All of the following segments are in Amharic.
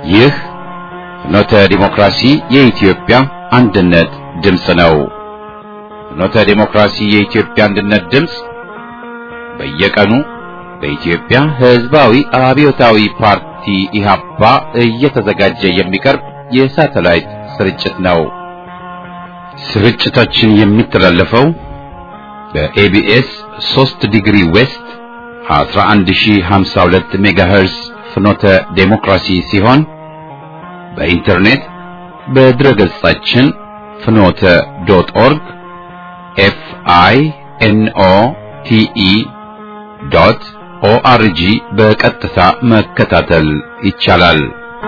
ይህ ፍኖተ ዲሞክራሲ የኢትዮጵያ አንድነት ድምፅ ነው። ፍኖተ ዲሞክራሲ የኢትዮጵያ አንድነት ድምፅ በየቀኑ በኢትዮጵያ ሕዝባዊ አብዮታዊ ፓርቲ ኢህአፓ እየተዘጋጀ የሚቀርብ የሳተላይት ስርጭት ነው። ስርጭታችን የሚተላለፈው በኤቢኤስ 3 ዲግሪ ዌስት 11052 ሜጋሄርስ ፍኖተ ዴሞክራሲ ሲሆን በኢንተርኔት በድረገጻችን ፍኖተ ዶት ኦርግ ኤፍ አይ ኤን ኦ ቲ ኢ ዶት ኦአርጂ በቀጥታ መከታተል ይቻላል።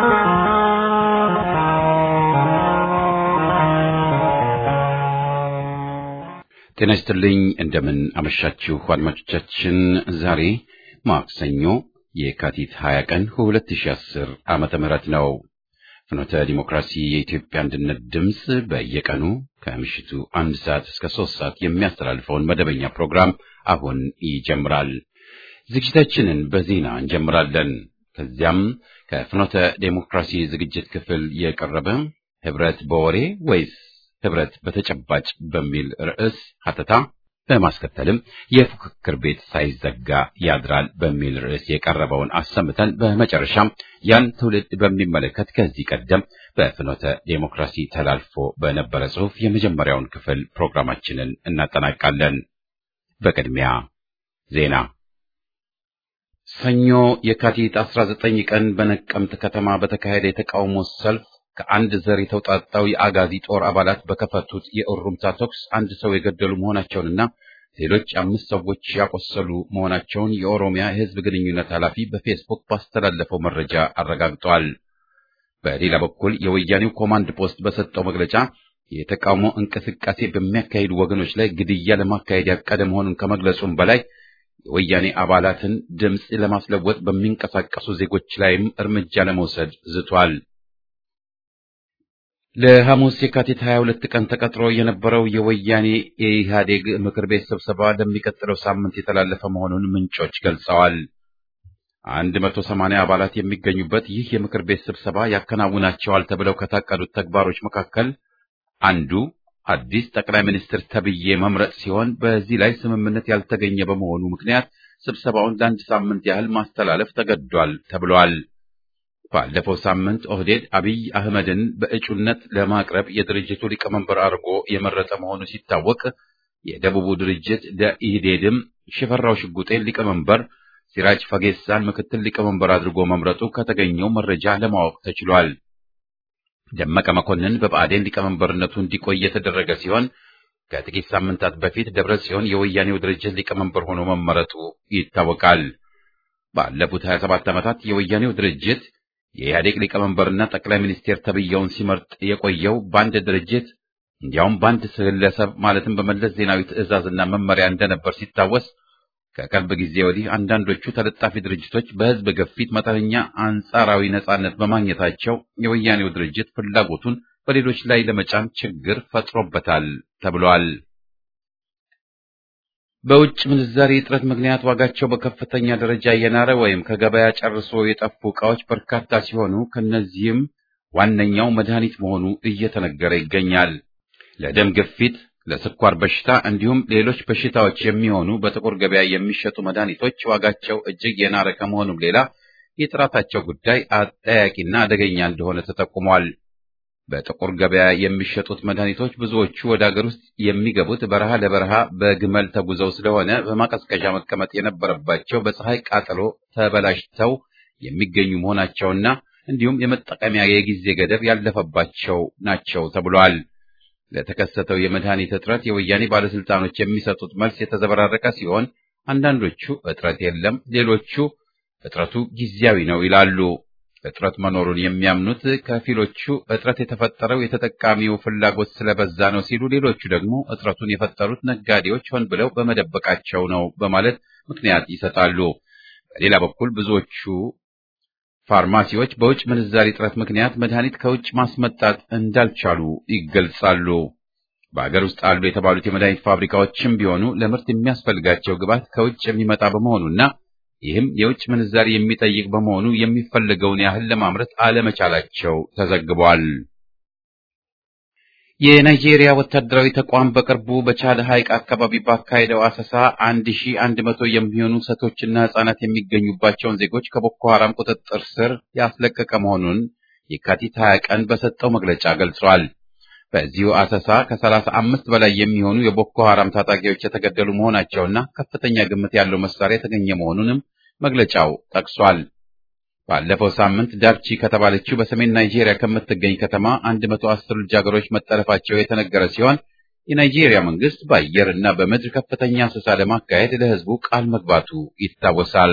ጤና ይስጥልኝ። እንደምን አመሻችሁ አድማጮቻችን። ዛሬ ማክሰኞ የካቲት 20 ቀን 2010 ዓመተ ምህረት ነው። ፍኖተ ዲሞክራሲ የኢትዮጵያ አንድነት ድምፅ በየቀኑ ከምሽቱ አንድ ሰዓት እስከ ሶስት ሰዓት የሚያስተላልፈውን መደበኛ ፕሮግራም አሁን ይጀምራል። ዝግጅታችንን በዜና እንጀምራለን። ከዚያም ከፍኖተ ዴሞክራሲ ዝግጅት ክፍል የቀረበ ህብረት በወሬ ወይስ ህብረት በተጨባጭ በሚል ርዕስ ሀተታ በማስከተልም የፉክክር ቤት ሳይዘጋ ያድራል በሚል ርዕስ የቀረበውን አሰምተን በመጨረሻም ያን ትውልድ በሚመለከት ከዚህ ቀደም በፍኖተ ዴሞክራሲ ተላልፎ በነበረ ጽሑፍ የመጀመሪያውን ክፍል ፕሮግራማችንን እናጠናቃለን። በቅድሚያ ዜና። ሰኞ የካቲት 19 ቀን በነቀምት ከተማ በተካሄደ የተቃውሞ ሰልፍ ከአንድ ዘር የተውጣጣው የአጋዚ ጦር አባላት በከፈቱት የእሩምታ ተኩስ አንድ ሰው የገደሉ መሆናቸውንና ሌሎች አምስት ሰዎች ያቆሰሉ መሆናቸውን የኦሮሚያ የሕዝብ ግንኙነት ኃላፊ በፌስቡክ ባስተላለፈው መረጃ አረጋግጠዋል። በሌላ በኩል የወያኔው ኮማንድ ፖስት በሰጠው መግለጫ የተቃውሞ እንቅስቃሴ በሚያካሂዱ ወገኖች ላይ ግድያ ለማካሄድ ያቀደ መሆኑን ከመግለጹም በላይ የወያኔ አባላትን ድምፅ ለማስለወጥ በሚንቀሳቀሱ ዜጎች ላይም እርምጃ ለመውሰድ ዝቷል። ለሐሙስ የካቲት 22 ቀን ተቀጥሮ የነበረው የወያኔ የኢህአዴግ ምክር ቤት ስብሰባ ለሚቀጥለው ሳምንት የተላለፈ መሆኑን ምንጮች ገልጸዋል። 180 አባላት የሚገኙበት ይህ የምክር ቤት ስብሰባ ያከናውናቸዋል ተብለው ከታቀዱት ተግባሮች መካከል አንዱ አዲስ ጠቅላይ ሚኒስትር ተብዬ መምረጥ ሲሆን በዚህ ላይ ስምምነት ያልተገኘ በመሆኑ ምክንያት ስብሰባውን ለአንድ ሳምንት ያህል ማስተላለፍ ተገዷል ተብሏል። ባለፈው ሳምንት ኦህዴድ አብይ አህመድን በእጩነት ለማቅረብ የድርጅቱ ሊቀመንበር አድርጎ የመረጠ መሆኑ ሲታወቅ የደቡቡ ድርጅት ደኢህዴድም ሽፈራው ሽጉጤን ሊቀመንበር፣ ሲራጅ ፈጌሳን ምክትል ሊቀመንበር አድርጎ መምረጡ ከተገኘው መረጃ ለማወቅ ተችሏል። ደመቀ መኮንን በብአዴን ሊቀመንበርነቱ እንዲቆይ የተደረገ ሲሆን ከጥቂት ሳምንታት በፊት ደብረ ጽዮን የወያኔው ድርጅት ሊቀመንበር ሆኖ መመረጡ ይታወቃል። ባለፉት 27 ዓመታት የወያኔው ድርጅት የኢህአዴግ ሊቀመንበርና ጠቅላይ ሚኒስቴር ተብዬውን ሲመርጥ የቆየው በአንድ ድርጅት እንዲያውም በአንድ ግለሰብ ማለትም በመለስ ዜናዊ ትዕዛዝና መመሪያ እንደነበር ሲታወስ ከቅርብ ጊዜ ወዲህ አንዳንዶቹ ተለጣፊ ድርጅቶች በህዝብ ግፊት መጠነኛ አንጻራዊ ነጻነት በማግኘታቸው የወያኔው ድርጅት ፍላጎቱን በሌሎች ላይ ለመጫን ችግር ፈጥሮበታል ተብሏል። በውጭ ምንዛሪ እጥረት ምክንያት ዋጋቸው በከፍተኛ ደረጃ የናረ ወይም ከገበያ ጨርሶ የጠፉ ዕቃዎች በርካታ ሲሆኑ ከነዚህም ዋነኛው መድኃኒት መሆኑ እየተነገረ ይገኛል። ለደም ግፊት፣ ለስኳር በሽታ እንዲሁም ሌሎች በሽታዎች የሚሆኑ በጥቁር ገበያ የሚሸጡ መድኃኒቶች ዋጋቸው እጅግ የናረ ከመሆኑም ሌላ የጥራታቸው ጉዳይ አጠያቂና አደገኛ እንደሆነ ተጠቁሟል። በጥቁር ገበያ የሚሸጡት መድኃኒቶች ብዙዎቹ ወደ አገር ውስጥ የሚገቡት በረሃ ለበረሃ በግመል ተጉዘው ስለሆነ በማቀዝቀዣ መቀመጥ የነበረባቸው በፀሐይ ቃጠሎ ተበላሽተው የሚገኙ መሆናቸውና እንዲሁም የመጠቀሚያ የጊዜ ገደብ ያለፈባቸው ናቸው ተብሏል። ለተከሰተው የመድኃኒት እጥረት የወያኔ ባለስልጣኖች የሚሰጡት መልስ የተዘበራረቀ ሲሆን አንዳንዶቹ እጥረት የለም፣ ሌሎቹ እጥረቱ ጊዜያዊ ነው ይላሉ። እጥረት መኖሩን የሚያምኑት ከፊሎቹ እጥረት የተፈጠረው የተጠቃሚው ፍላጎት ስለበዛ ነው ሲሉ፣ ሌሎቹ ደግሞ እጥረቱን የፈጠሩት ነጋዴዎች ሆን ብለው በመደበቃቸው ነው በማለት ምክንያት ይሰጣሉ። በሌላ በኩል ብዙዎቹ ፋርማሲዎች በውጭ ምንዛሪ እጥረት ምክንያት መድኃኒት ከውጭ ማስመጣት እንዳልቻሉ ይገልጻሉ። በአገር ውስጥ አሉ የተባሉት የመድኃኒት ፋብሪካዎችም ቢሆኑ ለምርት የሚያስፈልጋቸው ግብዓት ከውጭ የሚመጣ በመሆኑና ይህም የውጭ ምንዛሪ የሚጠይቅ በመሆኑ የሚፈለገውን ያህል ለማምረት አለመቻላቸው ተዘግቧል። የናይጄሪያ ወታደራዊ ተቋም በቅርቡ በቻድ ሐይቅ አካባቢ ባካሄደው አሰሳ 1100 የሚሆኑ ሴቶችና ሕፃናት የሚገኙባቸውን ዜጎች ከቦኮ ሐራም ቁጥጥር ስር ያስለቀቀ መሆኑን የካቲት 20 ቀን በሰጠው መግለጫ ገልጿል። በዚሁ አሰሳ ከሰላሳ አምስት በላይ የሚሆኑ የቦኮ ሐራም ታጣቂዎች የተገደሉ መሆናቸውና ከፍተኛ ግምት ያለው መሳሪያ የተገኘ መሆኑንም መግለጫው ጠቅሷል። ባለፈው ሳምንት ዳርቺ ከተባለችው በሰሜን ናይጄሪያ ከምትገኝ ከተማ 110 ልጃገረዶች መጠለፋቸው የተነገረ ሲሆን የናይጄሪያ መንግስት በአየር እና በምድር ከፍተኛ አሰሳ ለማካሄድ ለሕዝቡ ቃል መግባቱ ይታወሳል።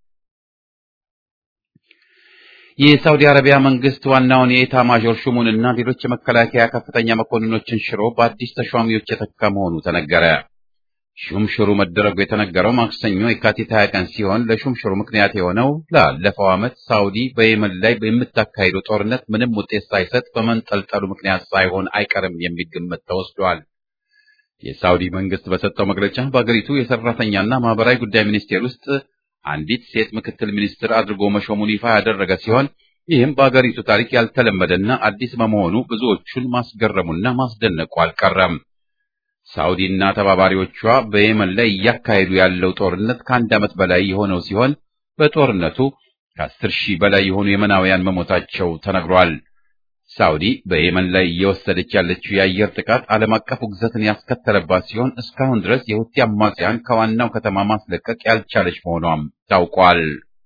የሳውዲ አረቢያ መንግስት ዋናውን የኤታ ማዦር ሹሙንና ሌሎች የመከላከያ ከፍተኛ መኮንኖችን ሽሮ በአዲስ ተሿሚዎች የተካ መሆኑ ተነገረ። ሹምሽሩ መደረጉ የተነገረው ማክሰኞ የካቲት 20 ቀን ሲሆን ለሹምሽሩ ምክንያት የሆነው ላለፈው ዓመት ሳውዲ በየመን ላይ በምታካሂደው ጦርነት ምንም ውጤት ሳይሰጥ በመንጠልጠሉ ምክንያት ሳይሆን አይቀርም የሚል ግምት ተወስዷል። የሳውዲ መንግስት በሰጠው መግለጫ በአገሪቱ የሰራተኛና ማህበራዊ ጉዳይ ሚኒስቴር ውስጥ አንዲት ሴት ምክትል ሚኒስትር አድርጎ መሾሙን ይፋ ያደረገ ሲሆን ይህም በአገሪቱ ታሪክ ያልተለመደና አዲስ በመሆኑ ብዙዎቹን ማስገረሙና ማስደነቁ አልቀረም። ሳውዲና ተባባሪዎቿ በየመን ላይ እያካሄዱ ያለው ጦርነት ከአንድ ዓመት በላይ የሆነው ሲሆን በጦርነቱ ከአስር ሺህ በላይ የሆኑ የመናውያን መሞታቸው ተነግሯል። ሳውዲ በየመን ላይ እየወሰደች ያለችው የአየር ጥቃት ዓለም አቀፍ ውግዘትን ያስከተለባት ሲሆን እስካሁን ድረስ የሁቲ አማጽያን ከዋናው ከተማ ማስለቀቅ ያልቻለች መሆኗም ታውቋል።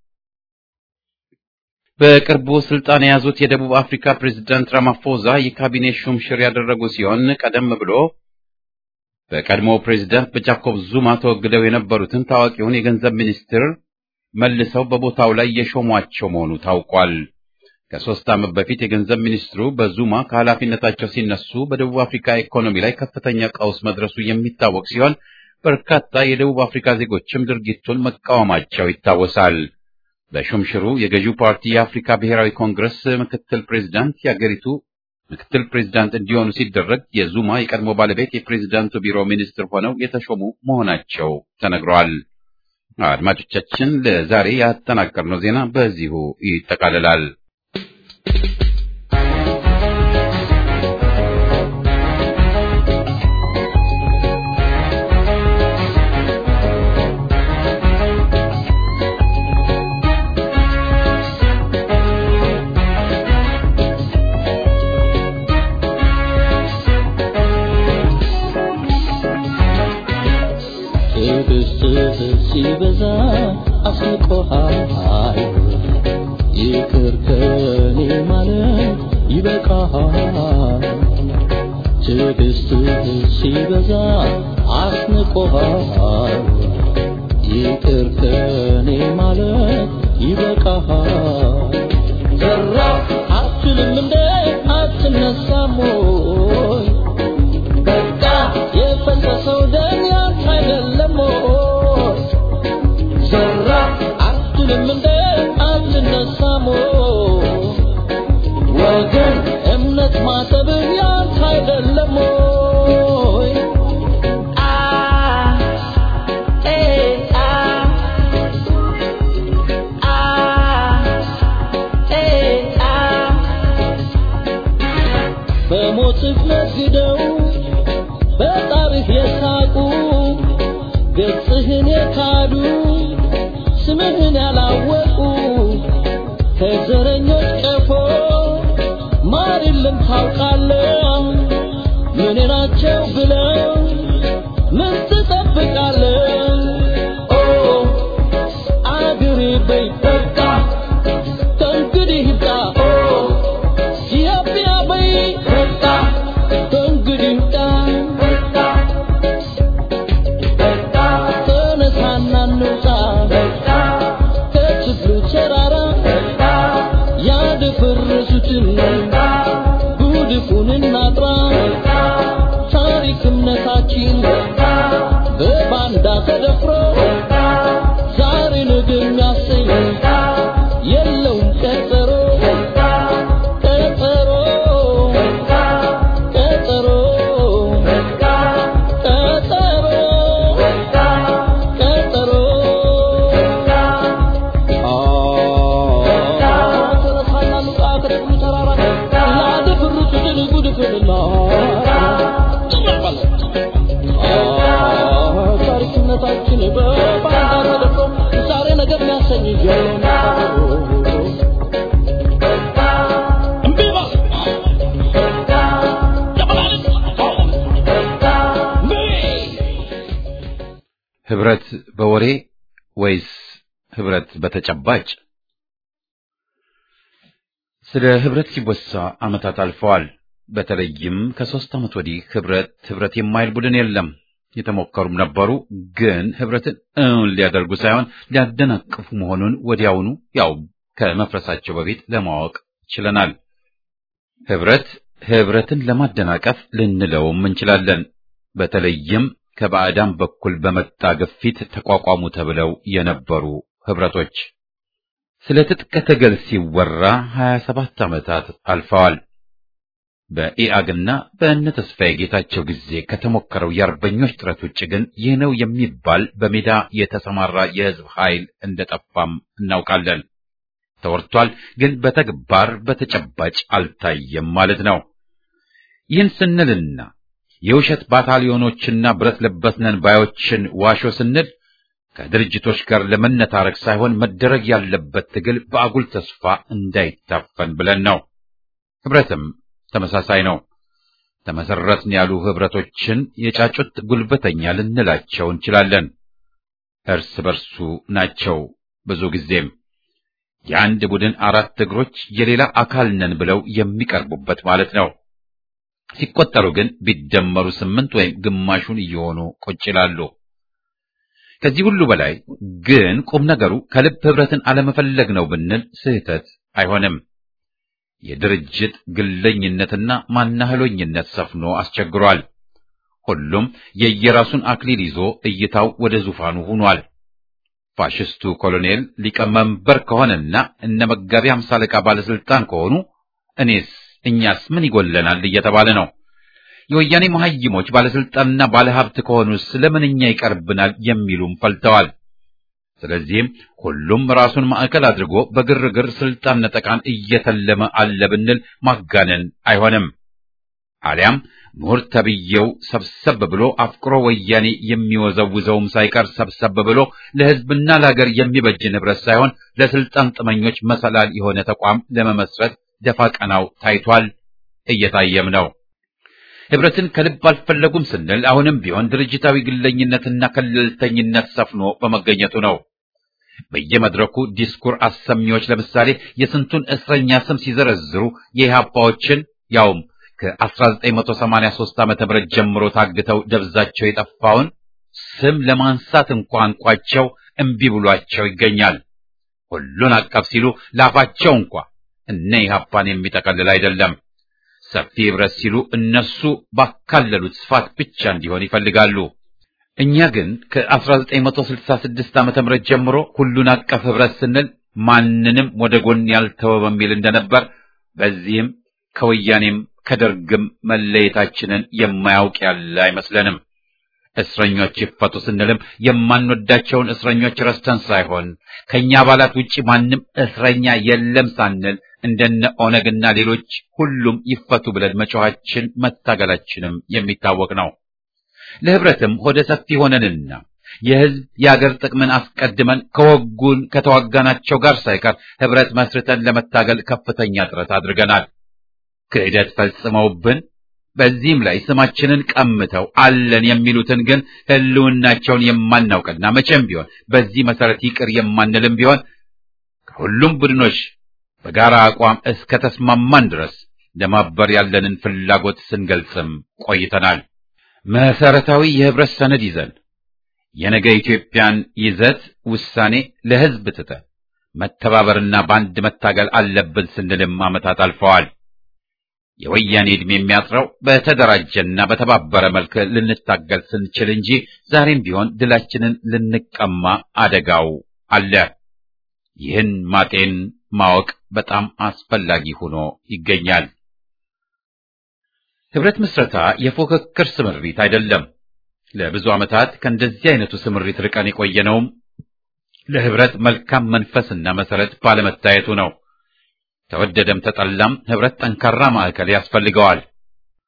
በቅርቡ ስልጣን የያዙት የደቡብ አፍሪካ ፕሬዝዳንት ራማፎዛ የካቢኔ ሹምሽር ያደረጉ ሲሆን ቀደም ብሎ በቀድሞው ፕሬዝዳንት በጃኮብ ዙማ ተወግደው የነበሩትን ታዋቂውን የገንዘብ ሚኒስትር መልሰው በቦታው ላይ የሾሟቸው መሆኑ ታውቋል። ከሶስት ዓመት በፊት የገንዘብ ሚኒስትሩ በዙማ ከኃላፊነታቸው ሲነሱ በደቡብ አፍሪካ ኢኮኖሚ ላይ ከፍተኛ ቀውስ መድረሱ የሚታወቅ ሲሆን በርካታ የደቡብ አፍሪካ ዜጎችም ድርጊቱን መቃወማቸው ይታወሳል። በሹምሽሩ የገዢው ፓርቲ የአፍሪካ ብሔራዊ ኮንግረስ ምክትል ፕሬዝዳንት የአገሪቱ ምክትል ፕሬዝዳንት እንዲሆኑ ሲደረግ የዙማ የቀድሞ ባለቤት የፕሬዝዳንቱ ቢሮ ሚኒስትር ሆነው የተሾሙ መሆናቸው ተነግረዋል። አድማጮቻችን፣ ለዛሬ ያጠናቀርነው ዜና በዚሁ ይጠቃልላል። ሲበዛ አስቆሃል ይቅር ከኔ ማለት ይበቃሃል። ትዕግስትህ ሲበዛ አስንቆሃል ይቅር ከኔ ማለት ይበቃሃል። ዘራ አትልም እንደ አትነሳም ወይ በቃ የፈሰሰው ደም ያንተ አይደለም ወይ ዘራ አትልም እንደ አትነሳም ወይ ወገን እምነት ማሰብህ ያንተ አይደለም ወይ አ ኤ አ አ ኤ አ በሞትህ ነግደው በጣርህ የሳቁ ገጽህን የካዱ ስምህን ያላወቁ ከዘረኞች ቀፎ ማር የለም ታውቃለህ ምን ናቸው ብለው ምን ትጠብቃለህ ኦ አገሬ በይ በቃ ከእንግዲህ ይብቃ ኦ ኢትዮጵያ በይ በቃ ከእንግዲህ ይብቃ ተነሳና እንውጣ ከችግሩ ተራራ ያደፈረሱትን ጉድፉን እናጥራ ታሪክ እምነታችን በባንዳ ተደፍሮ ዛሬ ነገ የሚያሰኝ የለውም ቀጠሮ ቀጠሮ ቀጠሮ ቀጠሮ ቀጠሮ ጉልላት ታሪክነታችን በባንዳ ተደፍሮ ዛሬ ነገር የሚያሰኝ ጀምሮ እምቢ በል ለመላልስ እምቢ ህብረት በወሬ ወይስ ህብረት በተጨባጭ? ስለ ህብረት ሲወሳ ዓመታት አልፈዋል። በተለይም ከሦስት ዓመት ወዲህ ህብረት ህብረት የማይል ቡድን የለም። የተሞከሩም ነበሩ፣ ግን ህብረትን እውን ሊያደርጉ ሳይሆን ሊያደናቅፉ መሆኑን ወዲያውኑ ያው ከመፍረሳቸው በፊት ለማወቅ ችለናል። ህብረት ህብረትን ለማደናቀፍ ልንለውም እንችላለን። በተለይም ከባዕዳን በኩል በመጣ ግፊት ተቋቋሙ ተብለው የነበሩ ህብረቶች ስለ ትጥቅ ትግል ሲወራ 27 ዓመታት አልፈዋል። በኢአግና በእነ ተስፋዬ ጌታቸው ጊዜ ከተሞከረው የአርበኞች ጥረት ውጭ ግን ይህ ነው የሚባል በሜዳ የተሰማራ የህዝብ ኃይል እንደጠፋም እናውቃለን። ተወርቷል፣ ግን በተግባር በተጨባጭ አልታየም ማለት ነው። ይህን ስንልና የውሸት ባታሊዮኖችና ብረት ለበስነን ባዮችን ዋሾ ስንል ከድርጅቶች ጋር ለመነታረክ ሳይሆን መደረግ ያለበት ትግል በአጉል ተስፋ እንዳይታፈን ብለን ነው። ህብረትም ተመሳሳይ ነው። ተመሰረትን ያሉ ህብረቶችን የጫጩት ጉልበተኛ ልንላቸው እንችላለን። እርስ በርሱ ናቸው። ብዙ ጊዜም የአንድ ቡድን አራት እግሮች የሌላ አካል ነን ብለው የሚቀርቡበት ማለት ነው። ሲቆጠሩ ግን ቢደመሩ ስምንት ወይም ግማሹን እየሆኑ ቁጭ ይላሉ። ከዚህ ሁሉ በላይ ግን ቁም ነገሩ ከልብ ህብረትን አለመፈለግ ነው ብንል ስህተት አይሆንም። የድርጅት ግለኝነትና ማናህሎኝነት ሰፍኖ አስቸግሯል። ሁሉም የየራሱን አክሊል ይዞ እይታው ወደ ዙፋኑ ሆኗል። ፋሽስቱ ኮሎኔል ሊቀመንበር ከሆነና እነ መጋቢ አምሳ አለቃ ባለስልጣን ከሆኑ እኔስ እኛስ ምን ይጎለናል እየተባለ ነው። የወያኔ መሐይሞች ባለስልጣንና ባለሀብት ከሆኑስ ለምን እኛ ይቀርብናል የሚሉም ፈልተዋል። ስለዚህም ሁሉም ራሱን ማዕከል አድርጎ በግርግር ስልጣን ነጠቃን እየተለመ አለ ብንል ማጋነን አይሆንም። አሊያም ምሁር ተብዬው ሰብሰብ ብሎ አፍቅሮ ወያኔ የሚወዘውዘውም ሳይቀር ሰብሰብ ብሎ ለሕዝብና ለሀገር የሚበጅ ንብረት ሳይሆን ለስልጣን ጥመኞች መሰላል የሆነ ተቋም ለመመስረት ደፋ ቀናው ታይቷል፣ እየታየም ነው። ህብረትን ከልብ አልፈለጉም ስንል አሁንም ቢሆን ድርጅታዊ ግለኝነትና ከለልተኝነት ሰፍኖ በመገኘቱ ነው። በየመድረኩ ዲስኩር አሰሚዎች ለምሳሌ የስንቱን እስረኛ ስም ሲዘረዝሩ የኢህአፓዎችን ያውም ከ1983 ዓመተ ምህረት ጀምሮ ታግተው ደብዛቸው የጠፋውን ስም ለማንሳት እንኳን ቋቸው እምቢ ብሏቸው ይገኛል። ሁሉን አቀፍ ሲሉ ላፋቸው እንኳ እነ ኢህአፓን የሚጠቀልል አይደለም። ሰፊ ህብረት ሲሉ እነሱ ባካለሉት ስፋት ብቻ እንዲሆን ይፈልጋሉ። እኛ ግን ከ1966 ዓመተ ምህረት ጀምሮ ሁሉን አቀፍ ህብረት ስንል ማንንም ወደ ጎን ያልተወ በሚል እንደነበር በዚህም ከወያኔም ከደርግም መለየታችንን የማያውቅ ያለ አይመስለንም። እስረኞች ይፈቱ ስንልም የማንወዳቸውን እስረኞች ረስተን ሳይሆን ከኛ አባላት ውጪ ማንም እስረኛ የለም ሳንል እንደነ ኦነግና ሌሎች ሁሉም ይፈቱ ብለን መጮኻችን መታገላችንም የሚታወቅ ነው። ለህብረትም ሆደ ሰፊ ሆነንና የህዝብ የአገር ጥቅምን አስቀድመን ከወጉን ከተዋጋናቸው ጋር ሳይቀር ህብረት መስርተን ለመታገል ከፍተኛ ጥረት አድርገናል። ክህደት ፈጽመውብን በዚህም ላይ ስማችንን ቀምተው አለን የሚሉትን ግን ህልውናቸውን የማናውቅና መቼም ቢሆን በዚህ መሰረት ይቅር የማንልም ቢሆን ከሁሉም ቡድኖች በጋራ አቋም እስከ ተስማማን ድረስ ለማበር ያለንን ፍላጎት ስንገልጽም ቆይተናል። መሰረታዊ የህብረት ሰነድ ይዘን የነገ ኢትዮጵያን ይዘት ውሳኔ ለህዝብ ትተን መተባበርና በአንድ መታገል አለብን ስንልም ዓመታት አልፈዋል። የወያኔ ዕድሜ የሚያጥረው በተደራጀና በተባበረ መልክ ልንታገል ስንችል እንጂ ዛሬም ቢሆን ድላችንን ልንቀማ አደጋው አለ። ይህን ማጤን ማወቅ በጣም አስፈላጊ ሆኖ ይገኛል። ህብረት ምስረታ የፉክክር ስምሪት አይደለም። ለብዙ ዓመታት ከእንደዚህ አይነቱ ስምሪት ርቀን የቆየነውም ለህብረት መልካም መንፈስና መሰረት ባለመታየቱ ነው። ተወደደም ተጠላም ህብረት ጠንካራ ማዕከል ያስፈልገዋል።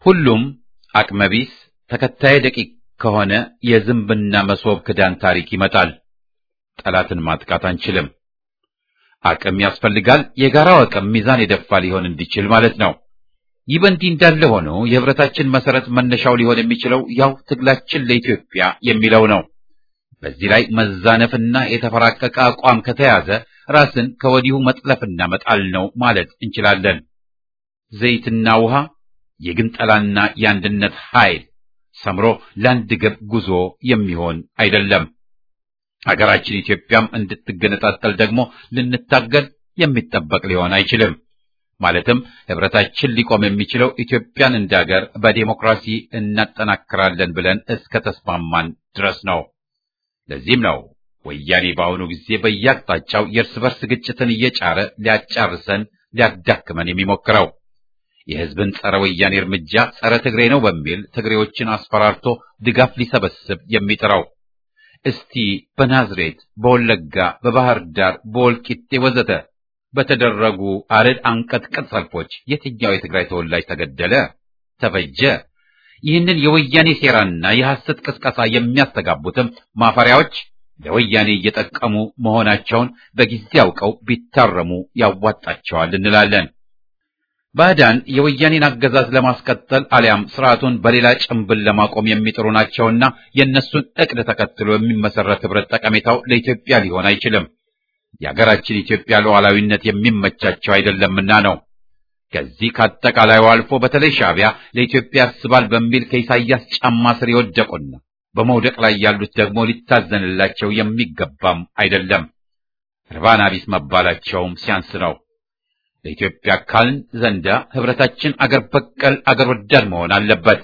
ሁሉም አቅመቢስ ተከታይ ደቂቅ ከሆነ የዝንብና መሶብ ክዳን ታሪክ ይመጣል። ጠላትን ማጥቃት አንችልም። አቅም ያስፈልጋል። የጋራው አቅም ሚዛን የደፋ ሊሆን እንዲችል ማለት ነው። ይህ በእንዲህ እንዳለ ሆኖ የህብረታችን መሰረት መነሻው ሊሆን የሚችለው ያው ትግላችን ለኢትዮጵያ የሚለው ነው። በዚህ ላይ መዛነፍና የተፈራቀቀ አቋም ከተያዘ ራስን ከወዲሁ መጥለፍና መጣል ነው ማለት እንችላለን። ዘይትና ውሃ የግንጠላና የአንድነት ኃይል ሰምሮ ለአንድ ግብ ጉዞ የሚሆን አይደለም። ሀገራችን ኢትዮጵያም እንድትገነጣጠል ደግሞ ልንታገል የሚጠበቅ ሊሆን አይችልም። ማለትም ህብረታችን ሊቆም የሚችለው ኢትዮጵያን እንደ ሀገር በዴሞክራሲ እናጠናክራለን ብለን እስከ ተስማማን ድረስ ነው። ለዚህም ነው ወያኔ በአሁኑ ጊዜ በየአቅጣጫው የእርስ በርስ ግጭትን እየጫረ ሊያጫርሰን ሊያዳክመን የሚሞክረው። የህዝብን ጸረ ወያኔ እርምጃ ጸረ ትግሬ ነው በሚል ትግሬዎችን አስፈራርቶ ድጋፍ ሊሰበስብ የሚጥረው። እስቲ በናዝሬት፣ በወለጋ፣ በባህር ዳር፣ በወልቂጤ ወዘተ በተደረጉ አረድ አንቀጥቅጥ ሰልፎች የትኛው የትግራይ ተወላጅ ተገደለ፣ ተፈጀ? ይህንን የወያኔ ሴራና የሐሰት ቅስቀሳ የሚያስተጋቡትም ማፈሪያዎች ለወያኔ እየጠቀሙ መሆናቸውን በጊዜ አውቀው ቢታረሙ ያዋጣቸዋል እንላለን። ባዕዳን የወያኔን አገዛዝ ለማስቀጠል አሊያም ስርዓቱን በሌላ ጭንብል ለማቆም የሚጥሩ ናቸውና የእነሱን እቅድ ተከትሎ የሚመሰረት ህብረት ጠቀሜታው ለኢትዮጵያ ሊሆን አይችልም። የሀገራችን ኢትዮጵያ ሉዓላዊነት የሚመቻቸው አይደለምና ነው። ከዚህ ከአጠቃላዩ አልፎ በተለይ ሻዕቢያ ለኢትዮጵያ ያስባል በሚል ከኢሳያስ ጫማ ስር የወደቁና በመውደቅ ላይ ያሉት ደግሞ ሊታዘንላቸው የሚገባም አይደለም። ርባና ቢስ መባላቸውም ሲያንስ ነው። ለኢትዮጵያ ካልን ዘንዳ ህብረታችን አገር በቀል አገር ወዳድ መሆን አለበት።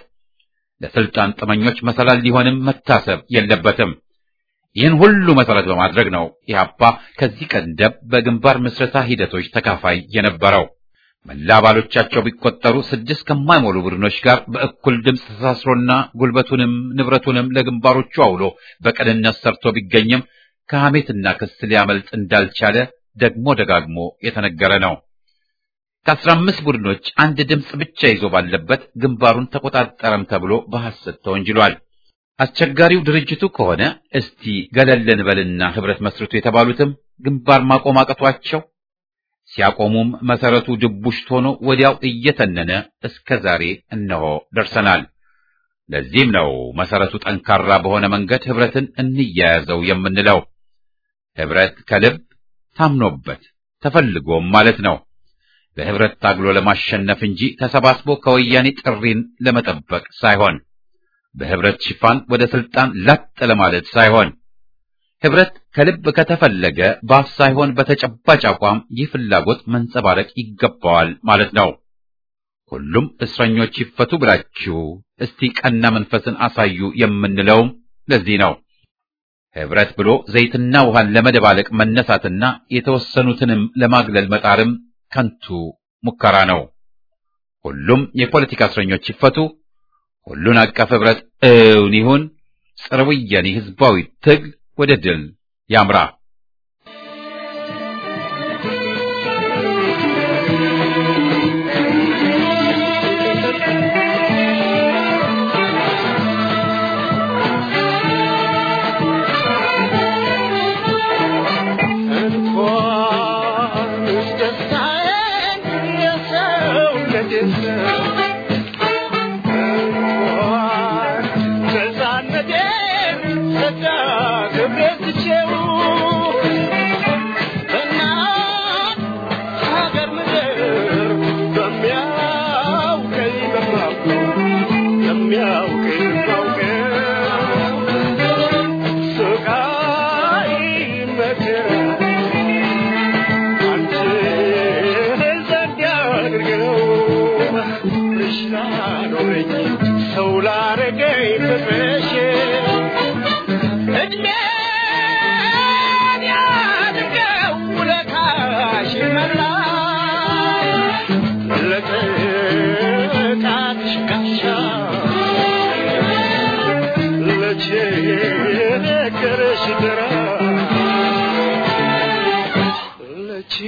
ለስልጣን ጥመኞች መሰላል ሊሆንም መታሰብ የለበትም። ይህን ሁሉ መሰረት በማድረግ ነው ኢህአፓ ከዚህ ቀደም በግንባር ምስረታ ሂደቶች ተካፋይ የነበረው። መላ አባሎቻቸው ቢቆጠሩ ስድስት ከማይሞሉ ቡድኖች ጋር በእኩል ድምፅ ተሳስሮና ጉልበቱንም ንብረቱንም ለግንባሮቹ አውሎ በቅንነት ሰርቶ ቢገኝም ከሐሜትና ክስ ሊያመልጥ እንዳልቻለ ደግሞ ደጋግሞ የተነገረ ነው። ከአስራ አምስት ቡድኖች አንድ ድምፅ ብቻ ይዞ ባለበት ግንባሩን ተቆጣጠረም ተብሎ በሐሰት ተወንጅሏል። አስቸጋሪው ድርጅቱ ከሆነ እስቲ ገለል እንበልና ህብረት መስርቱ የተባሉትም ግንባር ማቆም አቅቷቸው ሲያቆሙም መሰረቱ ድቡሽት ሆኖ ወዲያው እየተነነ እስከ ዛሬ እነሆ ደርሰናል። ለዚህም ነው መሰረቱ ጠንካራ በሆነ መንገድ ህብረትን እንያያዘው የምንለው። ህብረት ከልብ ታምኖበት ተፈልጎም ማለት ነው። በህብረት ታግሎ ለማሸነፍ እንጂ ተሰባስቦ ከወያኔ ጥሪን ለመጠበቅ ሳይሆን በህብረት ሽፋን ወደ ስልጣን ላጥ ለማለት ሳይሆን ህብረት ከልብ ከተፈለገ በአፍ ሳይሆን በተጨባጭ አቋም ይህ ፍላጎት መንጸባረቅ ይገባዋል ማለት ነው። ሁሉም እስረኞች ይፈቱ ብላችሁ እስቲ ቀና መንፈስን አሳዩ የምንለውም ለዚህ ነው። ህብረት ብሎ ዘይትና ውሃን ለመደባለቅ መነሳትና የተወሰኑትንም ለማግለል መጣርም ከንቱ ሙከራ ነው። ሁሉም የፖለቲካ እስረኞች ይፈቱ፣ ሁሉን አቀፍ ህብረት እውን ይሁን፣ ጸረ ወያኔ ህዝባዊ ትግል ወደ ድል ያምራ።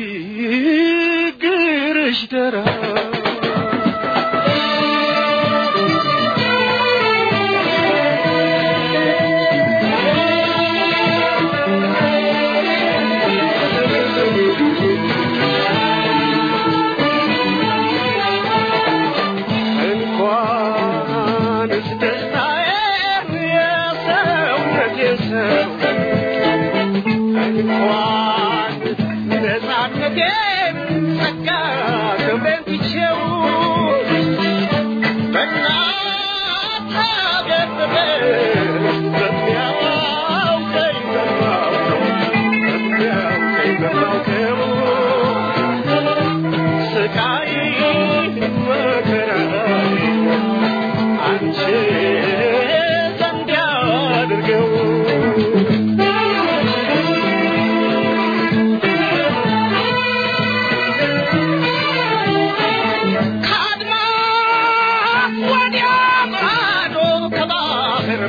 ችግርሽ ደራ ዘንድ ያድርገው ከአድማስ ወዲያ ማዶ ከባህር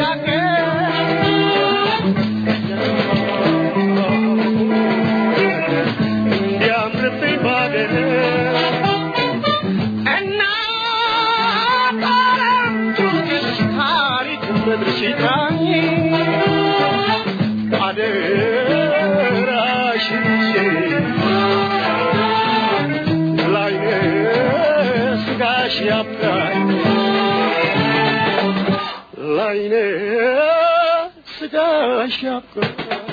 ባሻገር እንዲያምርብኝ ባገር እና ጣረምቱሽ ታሪክ ምድርሽ ቃኝ አደራሽን ላይነ ስጋሽ ያብቃኝ ላይነ ስጋሽ ያብቃኝ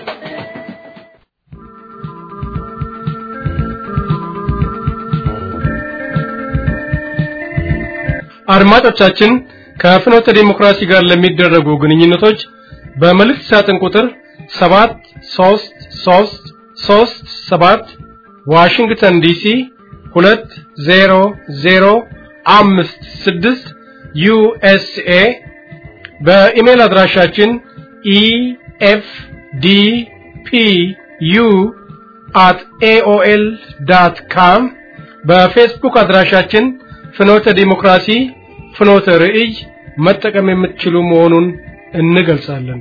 አድማጮቻችን ከፍኖተ ዲሞክራሲ ጋር ለሚደረጉ ግንኙነቶች በመልእክት ሳጥን ቁጥር 73337 ዋሽንግተን ዲሲ 20056 ዩኤስኤ በኢሜል አድራሻችን ኢኤፍዲፒዩ አት ኤኦኤል ዳት ካም በፌስቡክ አድራሻችን ፍኖተ ዲሞክራሲ ፍኖተ ርዕይ መጠቀም የምትችሉ መሆኑን እንገልጻለን።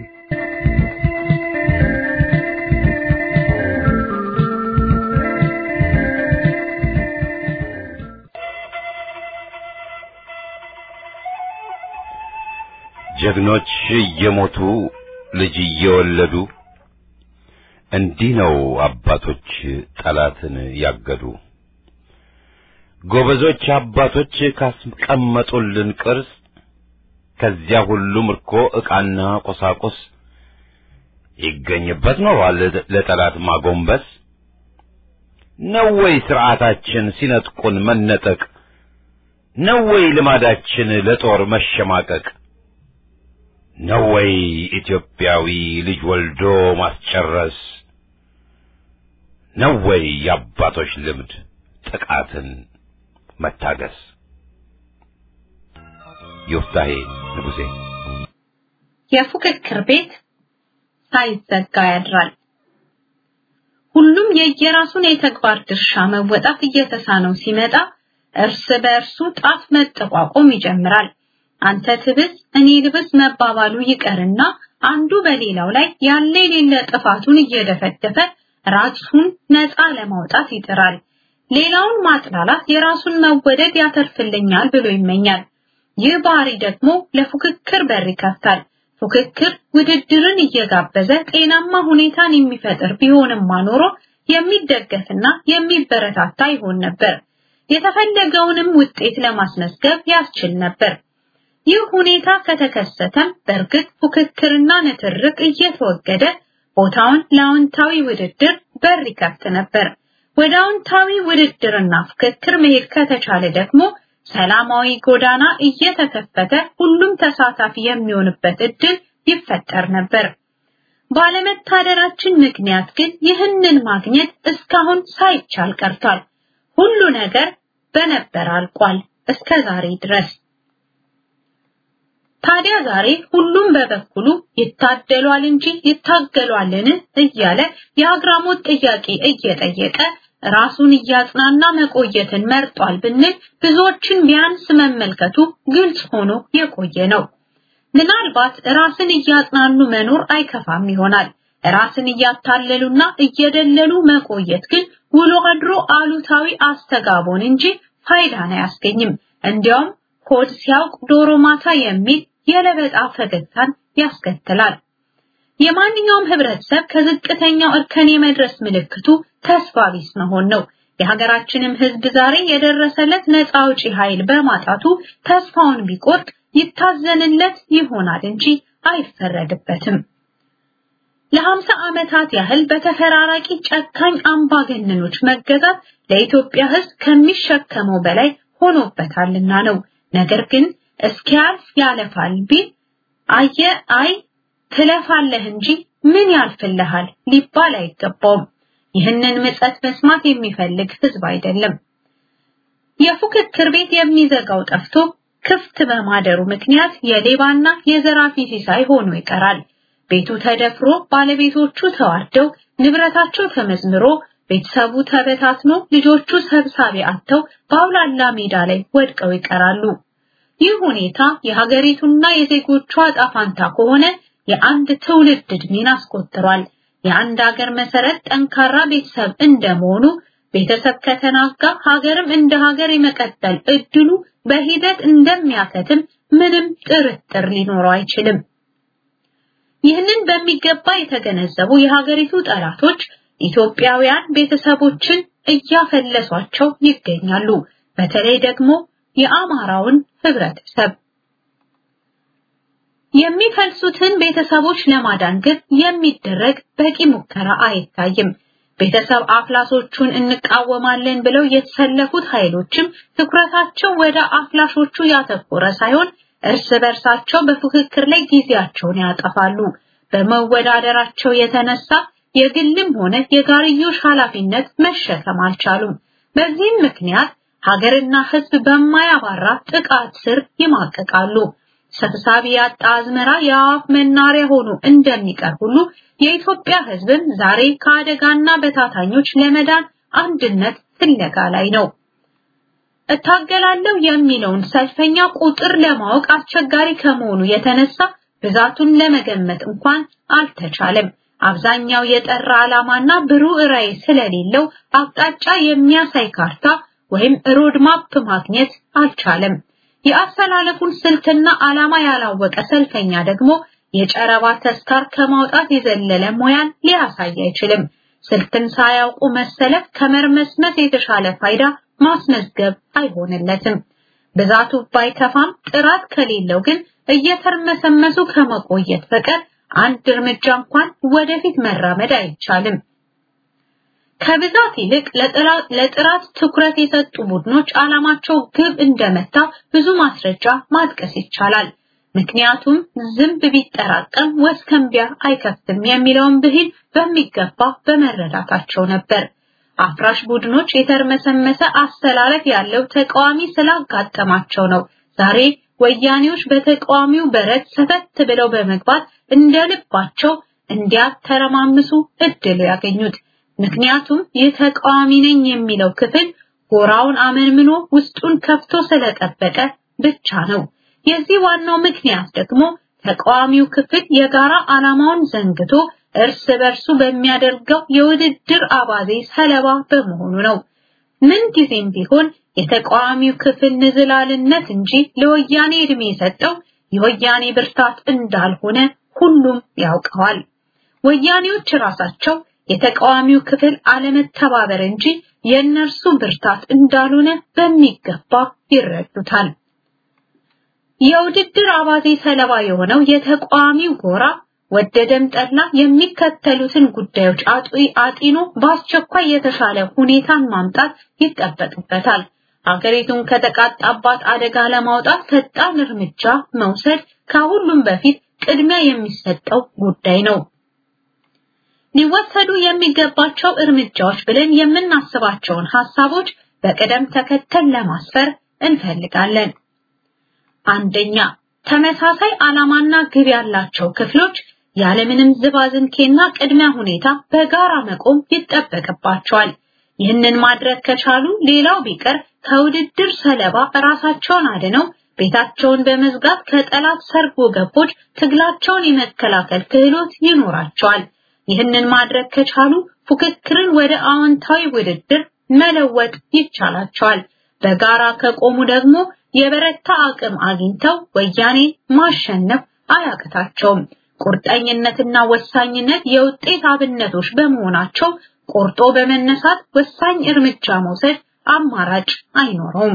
ጀግኖች እየሞቱ ልጅ እየወለዱ እንዲህ ነው አባቶች ጠላትን ያገዱ። ጎበዞች አባቶች ካስቀመጡልን ቅርስ ከዚያ ሁሉ ምርኮ ዕቃና ቁሳቁስ ይገኝበት ኖሯል ለጠላት ማጎንበስ። ነው ወይ ሥርዓታችን ሲነጥቁን መነጠቅ? ነው ወይ ልማዳችን ለጦር መሸማቀቅ? ነው ወይ ኢትዮጵያዊ ልጅ ወልዶ ማስጨረስ? ነው ወይ የአባቶች ልምድ ጥቃትን መታገስ? ዮፍታሄ ንጉሴ የፉክክር ቤት ሳይዘጋ ያድራል። ሁሉም የየራሱን የተግባር ድርሻ መወጣት እየተሳነው ሲመጣ እርስ በእርሱ ጣት መጠቋቆም ይጀምራል። አንተ ትብስ እኔ ልብስ መባባሉ ይቀርና አንዱ በሌላው ላይ ያለ የሌለ ጥፋቱን እየደፈደፈ ራሱን ነፃ ለማውጣት ይጥራል። ሌላውን ማጥላላት የራሱን መወደድ ያተርፍልኛል ብሎ ይመኛል። ይህ ባህሪ ደግሞ ለፉክክር በር ይከፍታል። ፉክክር ውድድርን እየጋበዘ ጤናማ ሁኔታን የሚፈጥር ቢሆንም ኖሮ የሚደገፍና የሚበረታታ ይሆን ነበር። የተፈለገውንም ውጤት ለማስመዝገብ ያስችል ነበር። ይህ ሁኔታ ከተከሰተም በእርግጥ ፉክክርና ንትርክ እየተወገደ ቦታውን ለአዎንታዊ ውድድር በር ይከፍት ነበር። ወደ አዎንታዊ ውድድርና ፉክክር መሄድ ከተቻለ ደግሞ ሰላማዊ ጎዳና እየተከፈተ ሁሉም ተሳታፊ የሚሆንበት እድል ይፈጠር ነበር። ባለመታደራችን ምክንያት ግን ይህንን ማግኘት እስካሁን ሳይቻል ቀርቷል። ሁሉ ነገር በነበር አልቋል እስከ ዛሬ ድረስ። ታዲያ ዛሬ ሁሉም በበኩሉ ይታደሏል እንጂ ይታገሏልን እያለ የአግራሞት ጥያቄ እየጠየቀ ራሱን እያጽናና መቆየትን መርጧል ብንል ብዙዎችን ቢያንስ መመልከቱ ግልጽ ሆኖ የቆየ ነው። ምናልባት ራስን እያጽናኑ መኖር አይከፋም ይሆናል። ራስን እያታለሉና እየደለሉ መቆየት ግን ውሎ አድሮ አሉታዊ አስተጋቦን እንጂ ፋይዳን አያስገኝም። እንዲያውም ሆድ ሲያውቅ ዶሮ ማታ የሚል የለበጣ ፈገግታን ያስከትላል። የማንኛውም ህብረተሰብ ከዝቅተኛው እርከን የመድረስ ምልክቱ ተስፋ ቢስ መሆን ነው። የሀገራችንም ህዝብ ዛሬ የደረሰለት ነፃ አውጪ ኃይል በማጣቱ ተስፋውን ቢቆርጥ ይታዘንለት ይሆናል እንጂ አይፈረድበትም። ለሀምሳ ዓመታት ያህል በተፈራራቂ ጨካኝ አምባገነኖች መገዛት ለኢትዮጵያ ህዝብ ከሚሸከመው በላይ ሆኖበታልና ነው። ነገር ግን እስኪያልፍ ያለፋል ቢል አየ አይ ትለፋለህ እንጂ ምን ያልፍልሃል ሊባል አይገባውም። ይህንን ምጸት መስማት የሚፈልግ ህዝብ አይደለም። የፉክክር ቤት የሚዘጋው ጠፍቶ ክፍት በማደሩ ምክንያት የሌባና የዘራፊ ሲሳይ ሆኖ ይቀራል። ቤቱ ተደፍሮ ባለቤቶቹ ተዋርደው ንብረታቸው ተመዝምሮ ቤተሰቡ ተበታትኖ ልጆቹ ሰብሳቢ አጥተው በአውላላ ሜዳ ላይ ወድቀው ይቀራሉ። ይህ ሁኔታ የሀገሪቱና የዜጎቿ ጣፋንታ ከሆነ የአንድ ትውልድ ዕድሜን አስቆጥሯል። የአንድ ሀገር መሰረት ጠንካራ ቤተሰብ እንደመሆኑ ቤተሰብ ከተናጋ ሀገርም እንደ ሀገር የመቀጠል እድሉ በሂደት እንደሚያከትም ምንም ጥርጥር ሊኖረው አይችልም። ይህንን በሚገባ የተገነዘቡ የሀገሪቱ ጠላቶች ኢትዮጵያውያን ቤተሰቦችን እያፈለሷቸው ይገኛሉ። በተለይ ደግሞ የአማራውን ህብረተሰብ የሚፈልሱትን ቤተሰቦች ለማዳን ግን የሚደረግ በቂ ሙከራ አይታይም። ቤተሰብ አፍላሶቹን እንቃወማለን ብለው የተሰለፉት ኃይሎችም ትኩረታቸው ወደ አፍላሾቹ ያተኮረ ሳይሆን እርስ በርሳቸው በፉክክር ላይ ጊዜያቸውን ያጠፋሉ። በመወዳደራቸው የተነሳ የግልም ሆነ የጋርዮሽ ኃላፊነት መሸከም አልቻሉም። በዚህም ምክንያት ሀገርና ህዝብ በማያባራ ጥቃት ስር ይማቀቃሉ። ሰብሳቢ ያጣ አዝመራ የአዋፍ መናሪያ ሆኖ እንደሚቀር ሁሉ የኢትዮጵያ ህዝብም ዛሬ ከአደጋና በታታኞች ለመዳን አንድነት ፍለጋ ላይ ነው። እታገላለሁ የሚለውን ሰልፈኛ ቁጥር ለማወቅ አስቸጋሪ ከመሆኑ የተነሳ ብዛቱን ለመገመት እንኳን አልተቻለም። አብዛኛው የጠራ ዓላማና ብሩህ ራዕይ ስለሌለው አቅጣጫ የሚያሳይ ካርታ ወይም ሮድማፕ ማግኘት አልቻለም። የአሰላለፉን ስልትና ዓላማ ያላወቀ ሰልፈኛ ደግሞ የጨረባ ተስካር ከማውጣት የዘለለ ሙያን ሊያሳይ አይችልም። ስልትን ሳያውቁ መሰለፍ ከመርመስመስ የተሻለ ፋይዳ ማስመዝገብ አይሆንለትም። ብዛቱ ባይከፋም ጥራት ከሌለው ግን እየተርመሰመሱ ከመቆየት በቀር አንድ እርምጃ እንኳን ወደፊት መራመድ አይቻልም። ከብዛት ይልቅ ለጥራት ትኩረት የሰጡ ቡድኖች ዓላማቸው ግብ እንደመታ ብዙ ማስረጃ ማጥቀስ ይቻላል። ምክንያቱም ዝንብ ቢጠራቀም ወስከንቢያ አይከፍትም የሚለውን ብሂል በሚገባ በመረዳታቸው ነበር። አፍራሽ ቡድኖች የተርመሰመሰ አስተላለፍ ያለው ተቃዋሚ ስላጋጠማቸው ነው ዛሬ ወያኔዎች በተቃዋሚው በረት ሰተት ብለው በመግባት እንደልባቸው እንዲያተረማምሱ እድል ያገኙት። ምክንያቱም የተቃዋሚ ነኝ የሚለው ክፍል ጎራውን አመንምኖ ውስጡን ከፍቶ ስለጠበቀ ብቻ ነው። የዚህ ዋናው ምክንያት ደግሞ ተቃዋሚው ክፍል የጋራ ዓላማውን ዘንግቶ እርስ በርሱ በሚያደርገው የውድድር አባዜ ሰለባ በመሆኑ ነው። ምን ጊዜም ቢሆን የተቃዋሚው ክፍል ንዝላልነት እንጂ ለወያኔ እድሜ የሰጠው የወያኔ ብርታት እንዳልሆነ ሁሉም ያውቀዋል። ወያኔዎች ራሳቸው የተቃዋሚው ክፍል አለመተባበር እንጂ የእነርሱ ብርታት እንዳልሆነ በሚገባ ይረዱታል። የውድድር አባዜ ሰለባ የሆነው የተቃዋሚው ጎራ ወደደም ጠላ የሚከተሉትን ጉዳዮች አጢኖ በአስቸኳይ የተሻለ ሁኔታን ማምጣት ይጠበቅበታል። ሀገሪቱን ከተቃጣባት አደጋ ለማውጣት ፈጣን እርምጃ መውሰድ ከሁሉም በፊት ቅድሚያ የሚሰጠው ጉዳይ ነው። ሊወሰዱ የሚገባቸው እርምጃዎች ብለን የምናስባቸውን ሀሳቦች በቅደም ተከተል ለማስፈር እንፈልጋለን። አንደኛ፣ ተመሳሳይ ዓላማና ግብ ያላቸው ክፍሎች ያለምንም ዝባዝንኬና ቅድሚያ ሁኔታ በጋራ መቆም ይጠበቅባቸዋል። ይህንን ማድረግ ከቻሉ ሌላው ቢቀር ከውድድር ሰለባ ራሳቸውን አድነው ቤታቸውን በመዝጋት ከጠላት ሰርጎ ገቦች ትግላቸውን የመከላከል ክህሎት ይኖራቸዋል። ይህንን ማድረግ ከቻሉ ፉክክርን ወደ አዎንታዊ ውድድር መለወጥ ይቻላቸዋል። በጋራ ከቆሙ ደግሞ የበረታ አቅም አግኝተው ወያኔ ማሸነፍ አያቅታቸውም። ቁርጠኝነትና ወሳኝነት የውጤት አብነቶች በመሆናቸው ቆርጦ በመነሳት ወሳኝ እርምጃ መውሰድ አማራጭ አይኖረውም።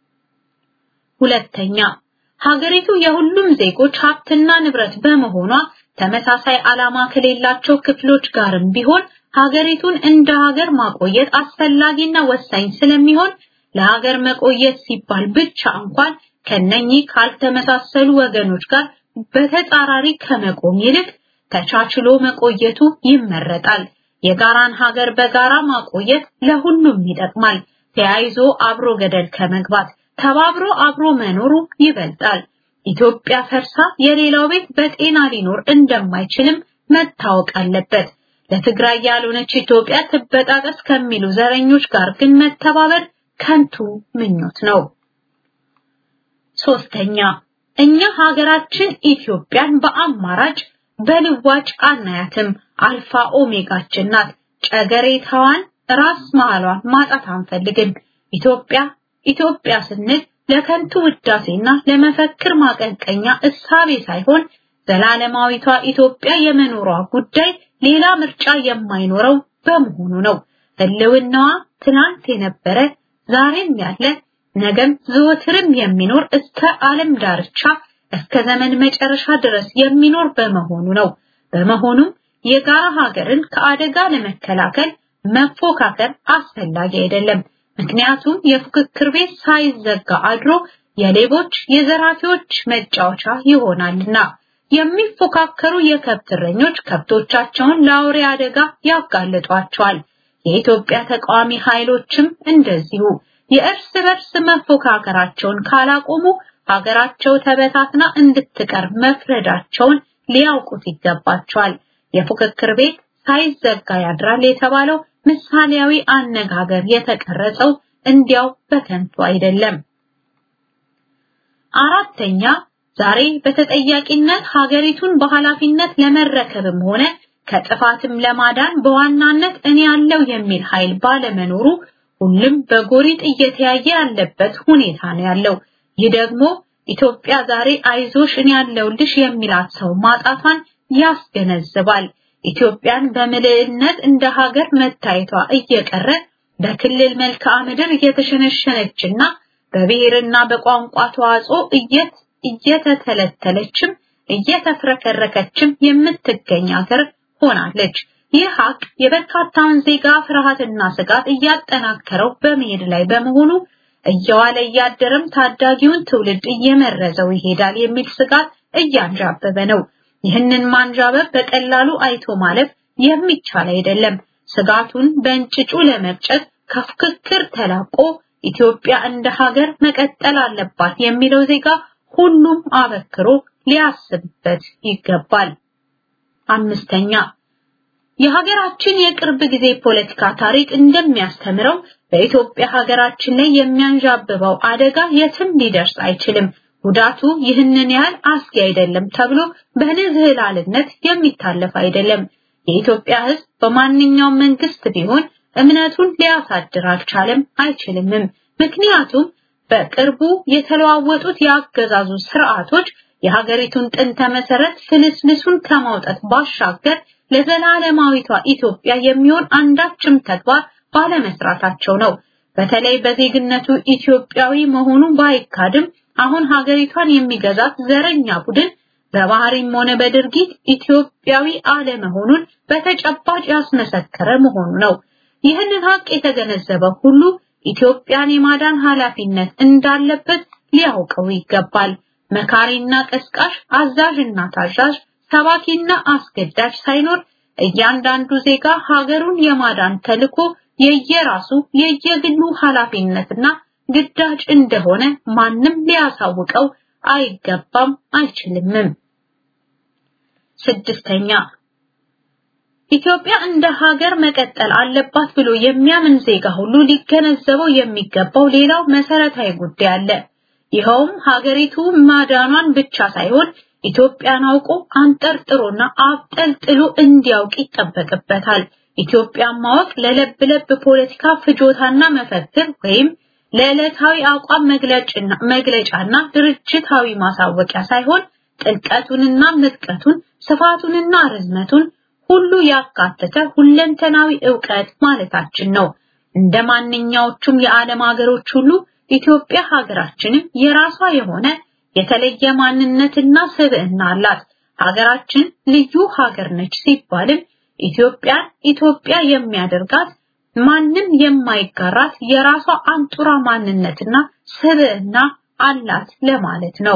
ሁለተኛ ሀገሪቱ የሁሉም ዜጎች ሀብትና ንብረት በመሆኗ ተመሳሳይ ዓላማ ከሌላቸው ክፍሎች ጋርም ቢሆን ሀገሪቱን እንደ ሀገር ማቆየት አስፈላጊና ወሳኝ ስለሚሆን ለሀገር መቆየት ሲባል ብቻ እንኳን ከነኚህ ካልተመሳሰሉ ወገኖች ጋር በተጻራሪ ከመቆም ይልቅ ተቻችሎ መቆየቱ ይመረጣል። የጋራን ሀገር በጋራ ማቆየት ለሁሉም ይጠቅማል። ተያይዞ አብሮ ገደል ከመግባት ተባብሮ አብሮ መኖሩ ይበልጣል። ኢትዮጵያ ፈርሳ የሌላው ቤት በጤና ሊኖር እንደማይችልም መታወቅ አለበት። ለትግራይ ያልሆነች ኢትዮጵያ ትበጣጠስ ከሚሉ ዘረኞች ጋር ግን መተባበር ከንቱ ምኞት ነው። ሶስተኛ እኛ ሀገራችን ኢትዮጵያን በአማራጭ በልዋጭ አናያትም። አልፋ ኦሜጋችን ናት። ጨገሬታዋን ራስ መሃሏን ማጣት አንፈልግም። ኢትዮጵያ ኢትዮጵያ ስንል ለከንቱ ውዳሴና ለመፈክር ማቀንቀኛ እሳቤ ሳይሆን ዘላለማዊቷ ኢትዮጵያ የመኖሯ ጉዳይ ሌላ ምርጫ የማይኖረው በመሆኑ ነው። ህልውናዋ ትናንት የነበረ ዛሬም ያለ ነገም ዘወትርም የሚኖር እስከ ዓለም ዳርቻ እስከ ዘመን መጨረሻ ድረስ የሚኖር በመሆኑ ነው። በመሆኑም የጋራ ሀገርን ከአደጋ ለመከላከል መፎካከር አስፈላጊ አይደለም። ምክንያቱም የፉክክር ቤት ሳይዘጋ አድሮ የሌቦች የዘራፊዎች መጫወቻ ይሆናልና። የሚፎካከሩ የከብት እረኞች ከብቶቻቸውን ለአውሬ አደጋ ያጋልጧቸዋል። የኢትዮጵያ ተቃዋሚ ኃይሎችም እንደዚሁ የእርስ በርስ መፎካከራቸውን ካላቆሙ ሀገራቸው ተበታትና እንድትቀር መፍረዳቸውን ሊያውቁት ይገባቸዋል። የፉክክር ቤት ሳይዘጋ ያድራል የተባለው ምሳሌያዊ አነጋገር የተቀረጸው እንዲያው በከንቱ አይደለም። አራተኛ ዛሬ በተጠያቂነት ሀገሪቱን በኃላፊነት ለመረከብም ሆነ ከጥፋትም ለማዳን በዋናነት እኔ ያለው የሚል ኃይል ባለመኖሩ ሁሉም በጎሪጥ እየተያየ ያለበት ሁኔታ ነው ያለው። ይህ ደግሞ ኢትዮጵያ ዛሬ አይዞሽ እኔ ያለውልሽ የሚላት ሰው ማጣቷን ያስገነዝባል። ኢትዮጵያን በምልዕነት እንደ ሀገር መታየቷ እየቀረ በክልል መልክዓ ምድር እየተሸነሸነችና በብሔርና በቋንቋ ተዋጽኦ እየት እየተተለተለችም እየተፍረከረከችም የምትገኝ ሀገር ሆናለች። ይህ ሀቅ የበርካታውን ዜጋ ፍርሃትና ስጋት እያጠናከረው በመሄድ ላይ በመሆኑ እየዋለ እያደረም ታዳጊውን ትውልድ እየመረዘው ይሄዳል የሚል ስጋት እያንዣበበ ነው። ይህንን ማንዣበብ በቀላሉ አይቶ ማለፍ የሚቻል አይደለም። ስጋቱን በእንጭጩ ለመብጨት ከፍክክር ተላቆ ኢትዮጵያ እንደ ሀገር መቀጠል አለባት የሚለው ዜጋ ሁሉም አበክሮ ሊያስብበት ይገባል። አምስተኛ የሀገራችን የቅርብ ጊዜ ፖለቲካ ታሪክ እንደሚያስተምረው በኢትዮጵያ ሀገራችን ላይ የሚያንዣብበው አደጋ የትም ሊደርስ አይችልም። ጉዳቱ ይህንን ያህል አስጊ አይደለም ተብሎ በንዝህላልነት የሚታለፍ አይደለም። የኢትዮጵያ ሕዝብ በማንኛውም መንግስት ቢሆን እምነቱን ሊያሳድር አልቻለም፣ አይችልምም። ምክንያቱም በቅርቡ የተለዋወጡት የአገዛዙ ስርዓቶች የሀገሪቱን ጥንተ መሰረት ፍልስልሱን ከማውጣት ባሻገር ለዘላለማዊቷ ኢትዮጵያ የሚሆን አንዳችም ተግባር ባለመስራታቸው ነው። በተለይ በዜግነቱ ኢትዮጵያዊ መሆኑ ባይካድም አሁን ሀገሪቷን የሚገዛት ዘረኛ ቡድን በባህሪም ሆነ በድርጊት ኢትዮጵያዊ አለመሆኑን በተጨባጭ ያስመሰከረ መሆኑ ነው። ይህንን ሀቅ የተገነዘበ ሁሉ ኢትዮጵያን የማዳን ኃላፊነት እንዳለበት ሊያውቀው ይገባል። መካሪና ቀስቃሽ፣ አዛዥና ታዛዥ፣ ሰባኪና አስገዳጅ ሳይኖር እያንዳንዱ ዜጋ ሀገሩን የማዳን ተልዕኮ የየራሱ የየግሉ ኃላፊነትና ግዳጅ እንደሆነ ማንም ሊያሳውቀው አይገባም አይችልምም። ስድስተኛ ኢትዮጵያ እንደ ሀገር መቀጠል አለባት ብሎ የሚያምን ዜጋ ሁሉ ሊገነዘበው የሚገባው ሌላው መሰረታዊ ጉዳይ አለ። ይኸውም ሀገሪቱ ማዳኗን ብቻ ሳይሆን ኢትዮጵያን አውቆ አንጠርጥሮና አብጠልጥሎ እንዲያውቅ ይጠበቅበታል። ኢትዮጵያን ማወቅ ለለብ ለብ ፖለቲካ ፍጆታና መፈክር ወይም ለዕለታዊ አቋም መግለጫና መግለጫና ድርጅታዊ ማሳወቂያ ሳይሆን ጥልቀቱንና ምጥቀቱን ስፋቱንና ርዝመቱን ሁሉ ያካተተ ሁለንተናዊ ዕውቀት ማለታችን ነው። እንደ ማንኛዎቹም የዓለም ሀገሮች ሁሉ ኢትዮጵያ ሀገራችንም የራሷ የሆነ የተለየ ማንነትና ስብዕና አላት። ሀገራችን ልዩ ሀገር ነች ሲባልም ኢትዮጵያን ኢትዮጵያ የሚያደርጋት ማንም የማይጋራት የራሷ አንጡራ ማንነትና ስብዕና አላት ለማለት ነው።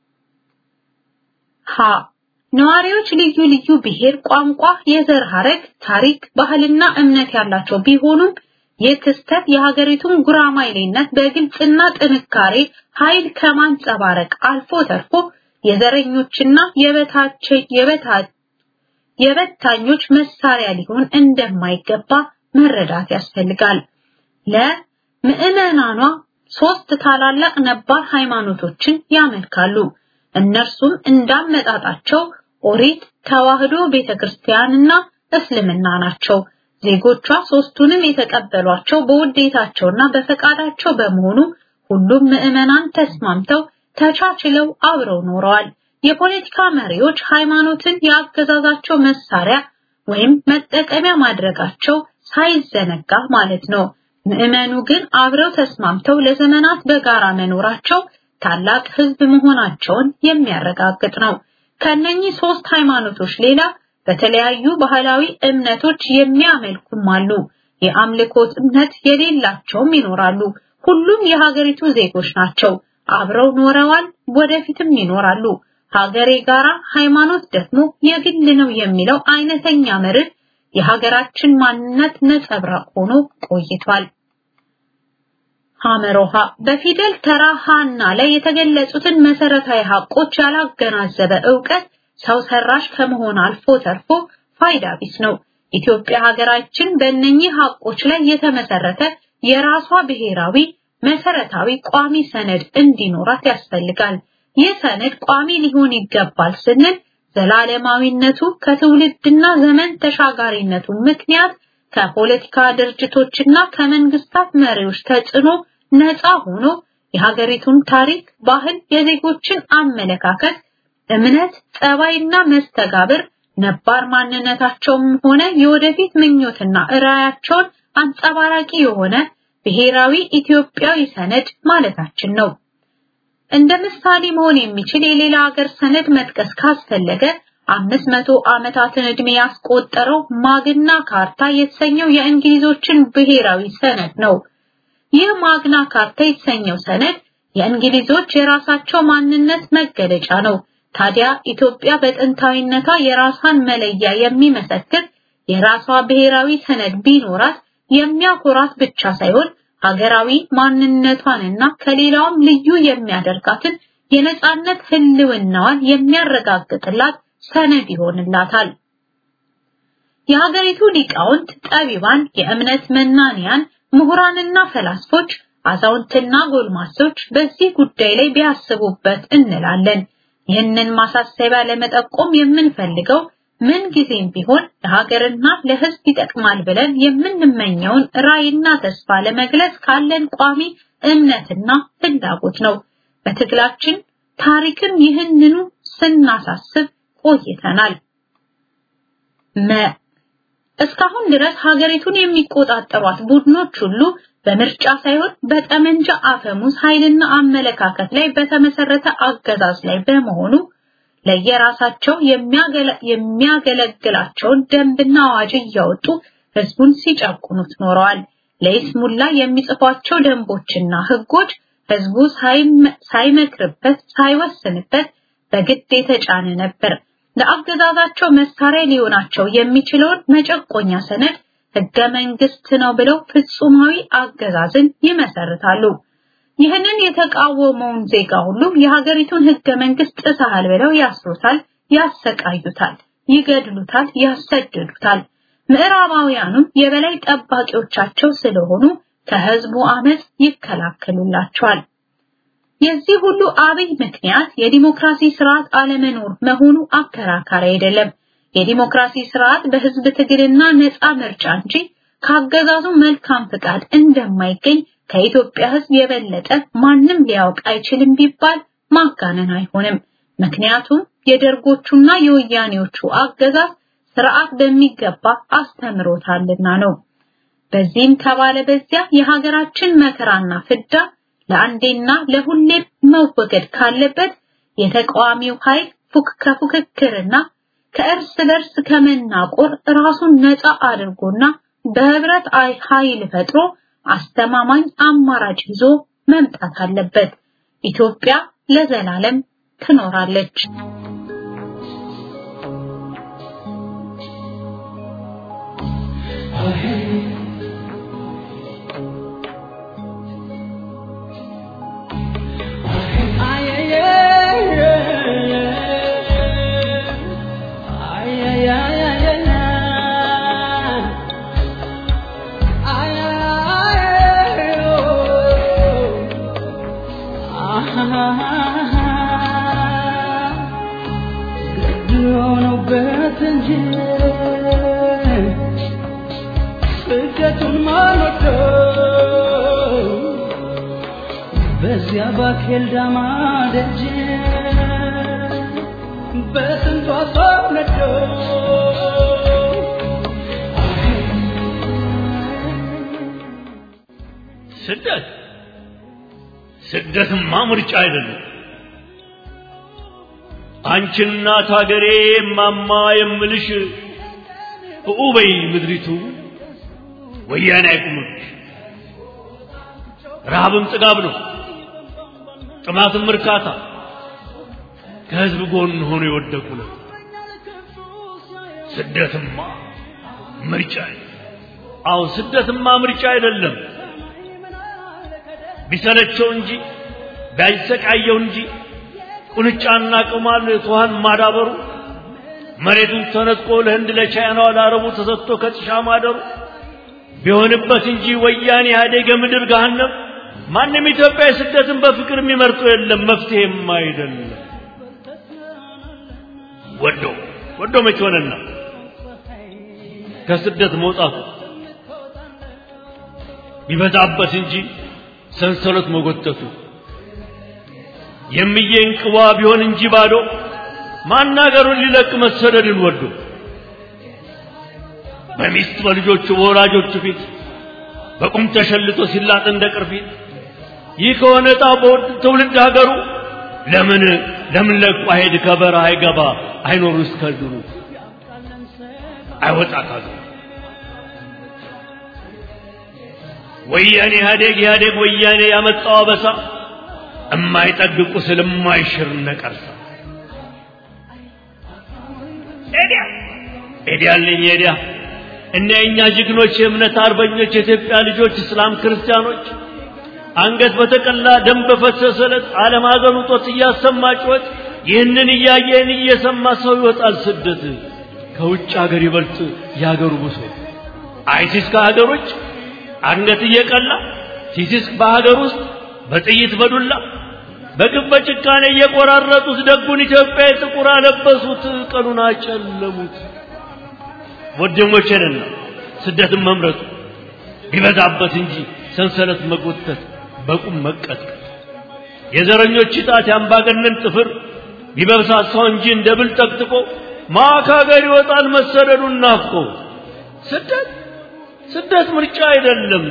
ሀ ነዋሪዎች ልዩ ልዩ ብሔር፣ ቋንቋ፣ የዘር ሐረግ፣ ታሪክ፣ ባህልና እምነት ያላቸው ቢሆኑም ይህ ክስተት የሀገሪቱን ጉራማይሌነት በግልጽና ጥንካሬ ኃይል ከማንጸባረቅ አልፎ ተርፎ የዘረኞችና የበታች የበታች የበታኞች መሳሪያ ሊሆን እንደማይገባ መረዳት ያስፈልጋል። ለምዕመናኗ ሶስት ታላላቅ ነባር ሃይማኖቶችን ያመልካሉ። እነርሱም እንዳመጣጣቸው ኦሪት፣ ተዋህዶ ቤተክርስቲያንና እስልምና ናቸው። ዜጎቿ ሶስቱንም የተቀበሏቸው በውዴታቸውና በፈቃዳቸው በመሆኑ ሁሉም ምዕመናን ተስማምተው ተቻችለው አብረው ኖረዋል። የፖለቲካ መሪዎች ሃይማኖትን የአገዛዛቸው መሳሪያ ወይም መጠቀሚያ ማድረጋቸው ሳይዘነጋ ማለት ነው። ምዕመኑ ግን አብረው ተስማምተው ለዘመናት በጋራ መኖራቸው ታላቅ ሕዝብ መሆናቸውን የሚያረጋግጥ ነው። ከነኚህ ሶስት ሃይማኖቶች ሌላ በተለያዩ ባህላዊ እምነቶች የሚያመልኩም አሉ። የአምልኮት እምነት የሌላቸውም ይኖራሉ። ሁሉም የሀገሪቱ ዜጎች ናቸው። አብረው ኖረዋል፣ ወደፊትም ይኖራሉ። ሀገሬ ጋራ ሃይማኖት ደግሞ የግል ነው የሚለው አይነተኛ መርህ የሀገራችን ማንነት ነጸብራቅ ሆኖ ቆይቷል። ሐመሮሃ በፊደል ተራ ሃና ላይ የተገለጹትን መሰረታዊ ሀቆች ያላገናዘበ ዕውቀት ሰው ሰራሽ ከመሆን አልፎ ተርፎ ፋይዳ ቢስ ነው። ኢትዮጵያ ሀገራችን በእነኚህ ሀቆች ላይ የተመሰረተ የራሷ ብሔራዊ መሰረታዊ ቋሚ ሰነድ እንዲኖራት ያስፈልጋል። ይህ ሰነድ ቋሚ ሊሆን ይገባል ስንል ዘላለማዊነቱ ከትውልድና ዘመን ተሻጋሪነቱ ምክንያት ከፖለቲካ ድርጅቶችና ከመንግስታት መሪዎች ተጽዕኖ ነፃ ሆኖ የሀገሪቱን ታሪክ፣ ባህል፣ የዜጎችን አመለካከት፣ እምነት፣ ጸባይና መስተጋብር ነባር ማንነታቸውም ሆነ የወደፊት ምኞትና ራዕያቸውን አንጸባራቂ የሆነ ብሔራዊ ኢትዮጵያዊ ሰነድ ማለታችን ነው። እንደ ምሳሌ መሆን የሚችል የሌላ ሀገር ሰነድ መጥቀስ ካስፈለገ አምስት መቶ ዓመታትን ዕድሜ ያስቆጠረው ማግና ካርታ የተሰኘው የእንግሊዞችን ብሔራዊ ሰነድ ነው። ይህ ማግና ካርታ የተሰኘው ሰነድ የእንግሊዞች የራሳቸው ማንነት መገለጫ ነው። ታዲያ ኢትዮጵያ በጥንታዊነቷ የራሷን መለያ የሚመሰክር የራሷ ብሔራዊ ሰነድ ቢኖራት የሚያኮራት ብቻ ሳይሆን ሀገራዊ ማንነቷንና ከሌላውም ልዩ የሚያደርጋትን የነጻነት ህልውናዋን የሚያረጋግጥላት ሰነድ ይሆንላታል። የሀገሪቱ ሊቃውንት፣ ጠቢባን፣ የእምነት መናንያን፣ ምሁራንና ፈላስፎች፣ አዛውንትና ጎልማሶች በዚህ ጉዳይ ላይ ቢያስቡበት እንላለን። ይህንን ማሳሰቢያ ለመጠቆም የምንፈልገው ምን ጊዜም ቢሆን ለሀገርና ለሕዝብ ይጠቅማል ብለን የምንመኘውን ራዕይና ተስፋ ለመግለጽ ካለን ቋሚ እምነትና ፍላጎት ነው። በትግላችን ታሪክም ይህንኑ ስናሳስብ ቆይተናል። መ እስካሁን ድረስ ሀገሪቱን የሚቆጣጠሯት ቡድኖች ሁሉ በምርጫ ሳይሆን በጠመንጃ አፈሙዝ ኃይልና አመለካከት ላይ በተመሰረተ አገዛዝ ላይ በመሆኑ ለየራሳቸው የሚያገለግላቸውን ደንብና አዋጅ እያወጡ ህዝቡን ሲጨቁኑት ኖረዋል። ለይስሙላ የሚጽፏቸው ደንቦችና ህጎች ህዝቡ ሳይመክርበት ሳይወስንበት በግድ የተጫነ ነበር። ለአገዛዛቸው መሳሪያ ሊሆናቸው የሚችለውን መጨቆኛ ሰነድ ህገ መንግስት ነው ብለው ፍጹማዊ አገዛዝን ይመሰርታሉ። ይህንን የተቃወመውን ዜጋ ሁሉ የሀገሪቱን ህገ መንግስት ጥሰሃል ብለው ያስሩታል፣ ያሰቃዩታል፣ ይገድሉታል፣ ያሰድዱታል። ምዕራባውያኑም የበላይ ጠባቂዎቻቸው ስለሆኑ ከህዝቡ አመጽ ይከላከሉላቸዋል። የዚህ ሁሉ አብይ ምክንያት የዲሞክራሲ ስርዓት አለመኖር መሆኑ አከራካሪ አይደለም። የዲሞክራሲ ስርዓት በህዝብ ትግልና ነፃ ምርጫ እንጂ ካገዛዙ መልካም ፍቃድ እንደማይገኝ ከኢትዮጵያ ህዝብ የበለጠ ማንም ሊያውቅ አይችልም ቢባል ማጋነን አይሆንም። ምክንያቱም የደርጎቹና የወያኔዎቹ አገዛዝ ስርዓት በሚገባ አስተምሮታልና ነው። በዚህም ተባለ በዚያ የሀገራችን መከራና ፍዳ ለአንዴና ለሁሌም መወገድ ካለበት የተቃዋሚው ኃይል ፉክ ከፉክክርና ከእርስ በርስ ከመናቆር ራሱን ነፃ አድርጎና በህብረት ኃይል ፈጥሮ አስተማማኝ አማራጭ ይዞ መምጣት አለበት። ኢትዮጵያ ለዘላለም ትኖራለች። በዚያ ባኬል ዳማ ደጅ በስንቷ ሰው ነዶ ስደት ስደትማ ምርጫ አይደለም። አንቺ እናት ሀገሬ ማማ የምልሽ እኡበይ ምድሪቱ ወያኔ አይቁምብሽ። ረሃብም ጥጋብ ነው፣ ጥማትም እርካታ። ከህዝብ ጎን ሆኖ የወደቁ ነው። ስደትማ ምርጫ አዎ፣ ስደትማ ምርጫ አይደለም። ቢሰለቸው እንጂ ቢያሰቃየው እንጂ ቁንጫና ቅማል ትኋን ማዳበሩ መሬቱን ተነጥቆ ለህንድ ለቻይናው ለአረቡ ተሰጥቶ ከጥሻ ማደሩ ቢሆንበት እንጂ ወያኔ ኢህአዴግ የምድር ገሃነም ማንም ኢትዮጵያዊ ስደትን በፍቅር የሚመርጡ የለም፣ መፍትሄም አይደለም። ወዶ ወዶ መች ሆነና ከስደት መውጣቱ ቢበዛበት እንጂ ሰንሰለት መጎተቱ የሚዬ እንቅቧ ቢሆን እንጂ ባዶ ማናገሩን ሊለቅ መሰደድን ወዶ በሚስት በልጆቹ በወላጆቹ ፊት በቁም ተሸልቶ ሲላጥ እንደ ቅርፊት ይህ ከሆነ ዕጣ በውድ ትውልድ ሀገሩ ለምን ለምን ለቁ አይሄድ ከበረሃ አይገባ አይኖር እስከ ድሩ አይወጣ ካገሩ ወያኔ ኢህአዴግ ኢህአዴግ ወያኔ ያመጣው አበሳ እማይጠግቁ ስል የማይሽር ነቀርሳ ኤዲያ ኤዲያ አለኝ ኤዲያ እነ የእኛ ጀግኖች የእምነት አርበኞች የኢትዮጵያ ልጆች እስላም ክርስቲያኖች አንገት በተቀላ ደም በፈሰሰ ዕለት ዓለም ሀገሩ ጦት እያሰማ ጩኸት ይህንን እያየን እየሰማ ሰው ይወጣል ስደት ከውጭ ሀገር ይበልጥ የሀገሩ ብሶት አይሲስ ከሀገር ውጭ አንገት እየቀላ ሲሲስ በሀገር ውስጥ በጥይት በዱላ በግፍ በጭካኔ እየቆራረጡት ደጉን ኢትዮጵያ ጥቁር አለበሱት፣ ቀኑን አጨለሙት። ወደሞቼንና ስደትን መምረጡ ቢበዛበት እንጂ ሰንሰለት መጎተት በቁም መቀጥቀጥ የዘረኞች ጣት ያምባገነን ጥፍር ቢበብሳሳው እንጂ እንደ ብል ጠቅጥቆ ማካገር ይወጣል መሰደዱን ናፍቆ ስደት ስደት ምርጫ አይደለም።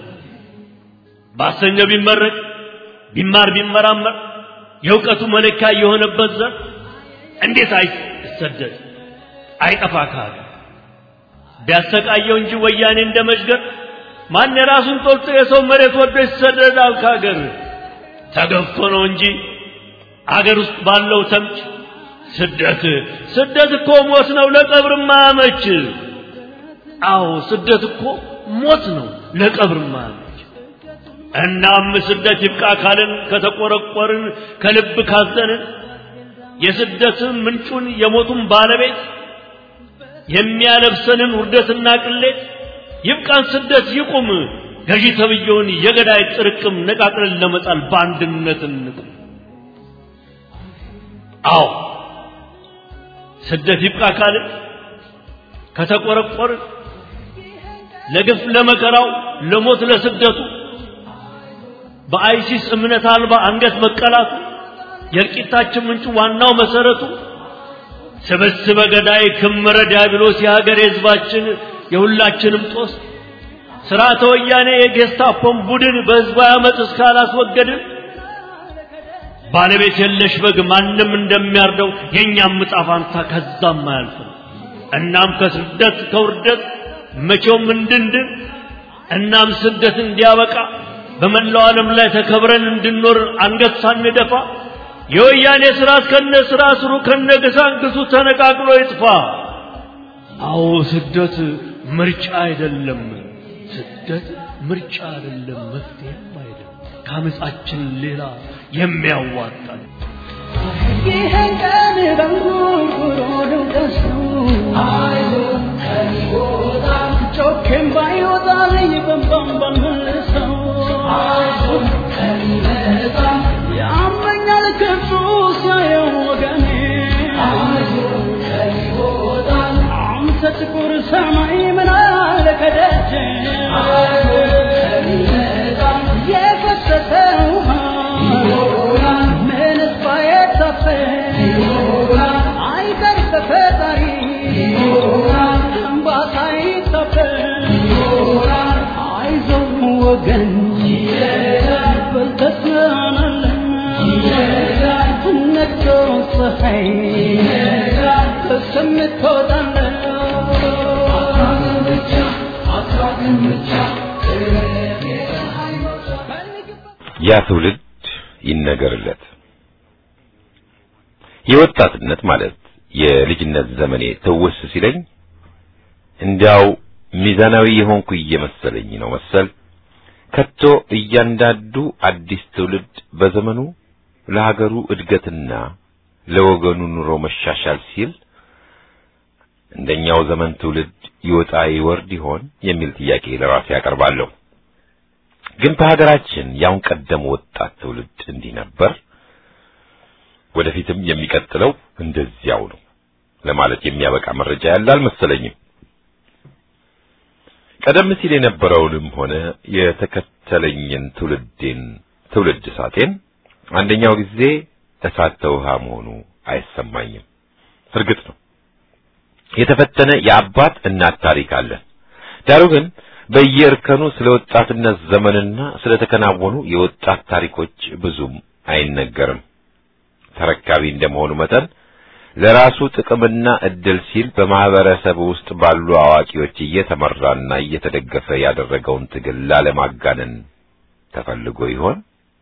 ባሰኘው ቢመረቅ ቢማር ቢመራመር የእውቀቱ መለኪያ የሆነበት ዘር እንዴት አይሰደድ አይጠፋ ካለ ቢያሰቃየው እንጂ ወያኔ እንደ መዥገር ማን የራሱን ጦልቶ የሰው መሬት ወዶ ይሰደዳል ከሀገር ተገፍቶ ነው እንጂ አገር ውስጥ ባለው ተምች ስደት ስደት እኮ ሞት ነው ለቀብር ማያመች አዎ ስደት እኮ ሞት ነው ለቀብር ማያመች እናም ስደት ይብቃ ካልን ከተቆረቆርን ከልብ ካዘንን የስደትን ምንጩን የሞቱን ባለቤት የሚያለብሰንን ውርደትና ቅሌት ይብቃን ስደት ይቁም ገዢ ተብየውን የገዳይ ጥርቅም ነቃቅለን ለመጣል በአንድነት እንቁም አዎ ስደት ይብቃ ካልን ከተቆረቆርን ለግፍ ለመከራው ለሞት ለስደቱ በአይሲስ እምነት አልባ አንገት መቀላቱ የእልቂታችን ምንጩ ዋናው መሰረቱ ስብስበ ገዳይ ክምረ ዲያብሎስ የሀገር የህዝባችን የሁላችንም ጦስ ስርዓተ ወያኔ የጌስታፖን ቡድን በህዝባዊ አመፅ እስካላስወገድን ባለቤት የለሽ በግ ማንም እንደሚያርደው የእኛም ዕጣ ፋንታ ከዛም አያልፍም። እናም ከስደት ከውርደት መቼውም እንድንድን እናም ስደት እንዲያበቃ በመላው ዓለም ላይ ተከብረን እንድንኖር አንገት ሳንደፋ የወያኔ ስርዓት ከነ ስራ ስሩ ከነ ገሳንግሱ ተነቃቅሎ ይጥፋ። አዎ ስደት ምርጫ አይደለም። ስደት ምርጫ አይደለም፣ መፍትሄም አይደለም። ከአመፃችን ሌላ የሚያዋጣን ይህን ቀን በንጉርጉሮ ነው ደስቱ ጮኬም ባይወጣልኝ በንባም ባልመልሰው ያመኛል ክፉ ሲያየው ወገኔ አንተ ጥቁር ሰማይ ምን አለ ከደጅ የፈሰሰ ውሃ ወገን በልተስናናለን ነግቶ ፀሐይ እስከምትወጣለን ያ ትውልድ ይነገርለት። የወጣትነት ማለት የልጅነት ዘመኔ ትውስ ሲለኝ እንዲያው ሚዛናዊ የሆንኩ እየመሰለኝ ነው መሰል። ከቶ እያንዳንዱ አዲስ ትውልድ በዘመኑ ለሀገሩ እድገትና ለወገኑ ኑሮ መሻሻል ሲል እንደኛው ዘመን ትውልድ ይወጣ ይወርድ ይሆን የሚል ጥያቄ ለራሴ ያቀርባለሁ። ግን በሀገራችን ያውን ቀደም ወጣት ትውልድ እንዲህ ነበር፣ ወደፊትም የሚቀጥለው እንደዚያው ነው ለማለት የሚያበቃ መረጃ ያለ አልመሰለኝም። ቀደም ሲል የነበረውንም ሆነ የተከተለኝን ትውልዴን ትውልድ እሳቴን አንደኛው ጊዜ እሳት ተውሃ መሆኑ አይሰማኝም። እርግጥ ነው የተፈተነ የአባት እናት ታሪክ አለን። ዳሩ ግን በየእርከኑ ስለ ወጣትነት ዘመንና ስለ ተከናወኑ የወጣት ታሪኮች ብዙም አይነገርም። ተረካቢ እንደመሆኑ መጠን ለራሱ ጥቅምና እድል ሲል በማህበረሰብ ውስጥ ባሉ አዋቂዎች እየተመራና እየተደገፈ ያደረገውን ትግል ላለማጋነን ተፈልጎ ይሆን?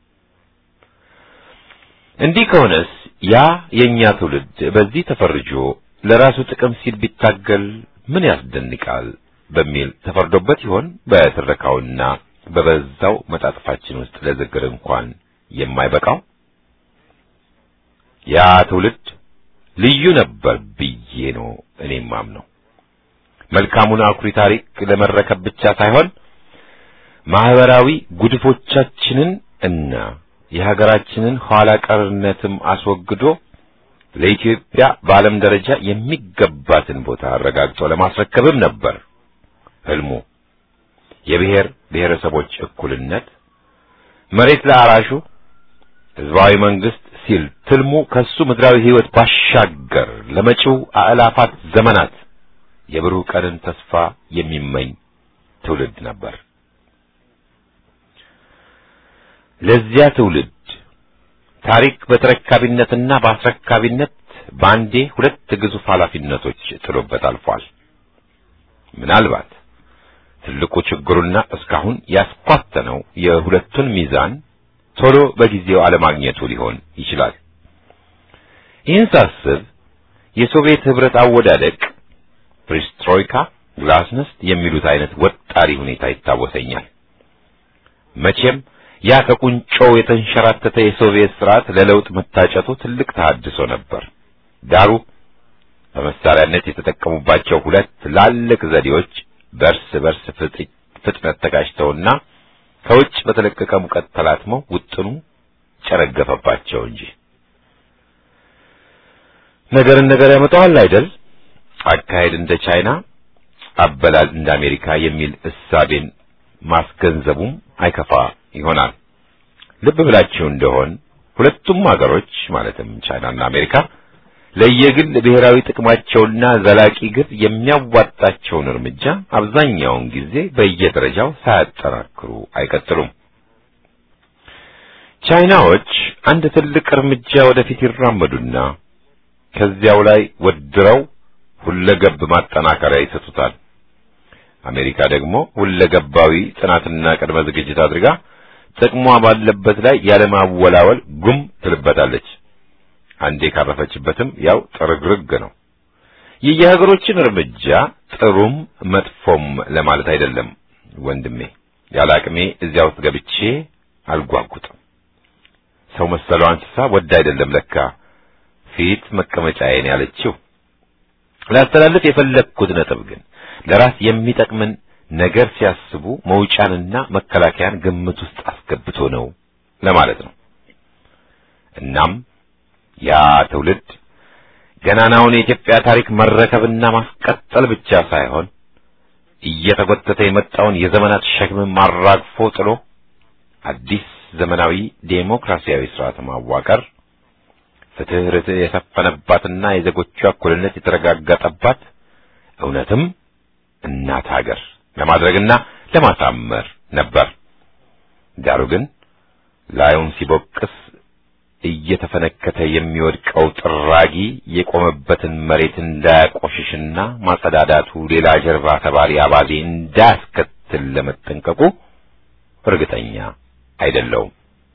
እንዲህ ከሆነስ ያ የኛ ትውልድ በዚህ ተፈርጆ ለራሱ ጥቅም ሲል ቢታገል ምን ያስደንቃል በሚል ተፈርዶበት ይሆን? በትረካውና በበዛው መጣጥፋችን ውስጥ ለዝግር እንኳን የማይበቃው ያ ትውልድ ልዩ ነበር ብዬ ነው እኔም ማምነው። መልካሙን አኩሪ ታሪክ ለመረከብ ብቻ ሳይሆን ማህበራዊ ጉድፎቻችንን እና የሀገራችንን ኋላ ቀርነትም አስወግዶ ለኢትዮጵያ በዓለም ደረጃ የሚገባትን ቦታ አረጋግጦ ለማስረከብም ነበር ህልሙ። የብሔር ብሔረሰቦች እኩልነት፣ መሬት ለአራሹ፣ ህዝባዊ መንግስት ሲል ትልሙ ከሱ ምድራዊ ህይወት ባሻገር ለመጪው አእላፋት ዘመናት የብሩህ ቀንን ተስፋ የሚመኝ ትውልድ ነበር። ለዚያ ትውልድ ታሪክ በተረካቢነትና በአስረካቢነት በአንዴ ሁለት ግዙፍ ኃላፊነቶች ጥሎበት አልፏል። ምናልባት ትልቁ ችግሩና እስካሁን ያስኳተነው የሁለቱን ሚዛን ቶሎ በጊዜው አለማግኘቱ ሊሆን ይችላል። ይህን ሳስብ የሶቪየት ህብረት አወዳደቅ ፕሪስትሮይካ፣ ግላስነስት የሚሉት አይነት ወጣሪ ሁኔታ ይታወሰኛል። መቼም ያ ከቁንጮው የተንሸራተተ የሶቪየት ስርዓት ለለውጥ መታጨቱ ትልቅ ተሐድሶ ነበር። ዳሩ በመሳሪያነት የተጠቀሙባቸው ሁለት ትላልቅ ዘዴዎች በእርስ በርስ ፍጥነት ተጋጭተውና ከውጭ በተለቀቀ ሙቀት ተላትመው ውጥኑ ጨረገፈባቸው እንጂ ነገርን ነገር ያመጣዋል አይደል? አካሄድ እንደ ቻይና፣ አበላል እንደ አሜሪካ የሚል እሳቤን ማስገንዘቡም አይከፋ ይሆናል። ልብ ብላችሁ እንደሆን ሁለቱም ሀገሮች ማለትም ቻይናና አሜሪካ ለየግል ብሔራዊ ጥቅማቸውና ዘላቂ ግብ የሚያዋጣቸውን እርምጃ አብዛኛውን ጊዜ በየደረጃው ሳያጠናክሩ አይቀጥሉም። ቻይናዎች አንድ ትልቅ እርምጃ ወደፊት ይራመዱና ከዚያው ላይ ወድረው ሁለገብ ማጠናከሪያ ይሰጡታል። አሜሪካ ደግሞ ሁለገባዊ ጥናትና ቅድመ ዝግጅት አድርጋ ጥቅሟ ባለበት ላይ ያለማወላወል ጉም ትልበታለች። አንዴ ካረፈችበትም ያው ጥርግርግ ነው። የየሀገሮችን እርምጃ ጥሩም መጥፎም ለማለት አይደለም ወንድሜ። ያለ አቅሜ እዚያ ውስጥ ገብቼ አልጓጉጥም። ሰው መሰለው እንስሳ ወድ አይደለም ለካ ፊት መቀመጫዬን ያለችው። ላስተላልፍ የፈለግኩት ነጥብ ግን ለራስ የሚጠቅምን ነገር ሲያስቡ መውጫንና መከላከያን ግምት ውስጥ አስገብቶ ነው ለማለት ነው። እናም ያ ትውልድ ገናናውን የኢትዮጵያ ታሪክ መረከብና ማስቀጠል ብቻ ሳይሆን እየተጎተተ የመጣውን የዘመናት ሸክም ማራግፎ ጥሎ አዲስ ዘመናዊ ዴሞክራሲያዊ ስርዓት ማዋቀር፣ ፍትህ፣ ርትዕ የሰፈነባትና የዜጎቿ እኩልነት የተረጋገጠባት እውነትም እናት ሀገር ለማድረግና ለማሳመር ነበር። ዳሩ ግን ላዩን ሲቦቅስ እየተፈነከተ የሚወድቀው ጥራጊ የቆመበትን መሬት እንዳያቆሽሽና ማጸዳዳቱ ሌላ ጀርባ ተባሪ አባዜ እንዳያስከትል ለመጠንቀቁ እርግጠኛ አይደለውም።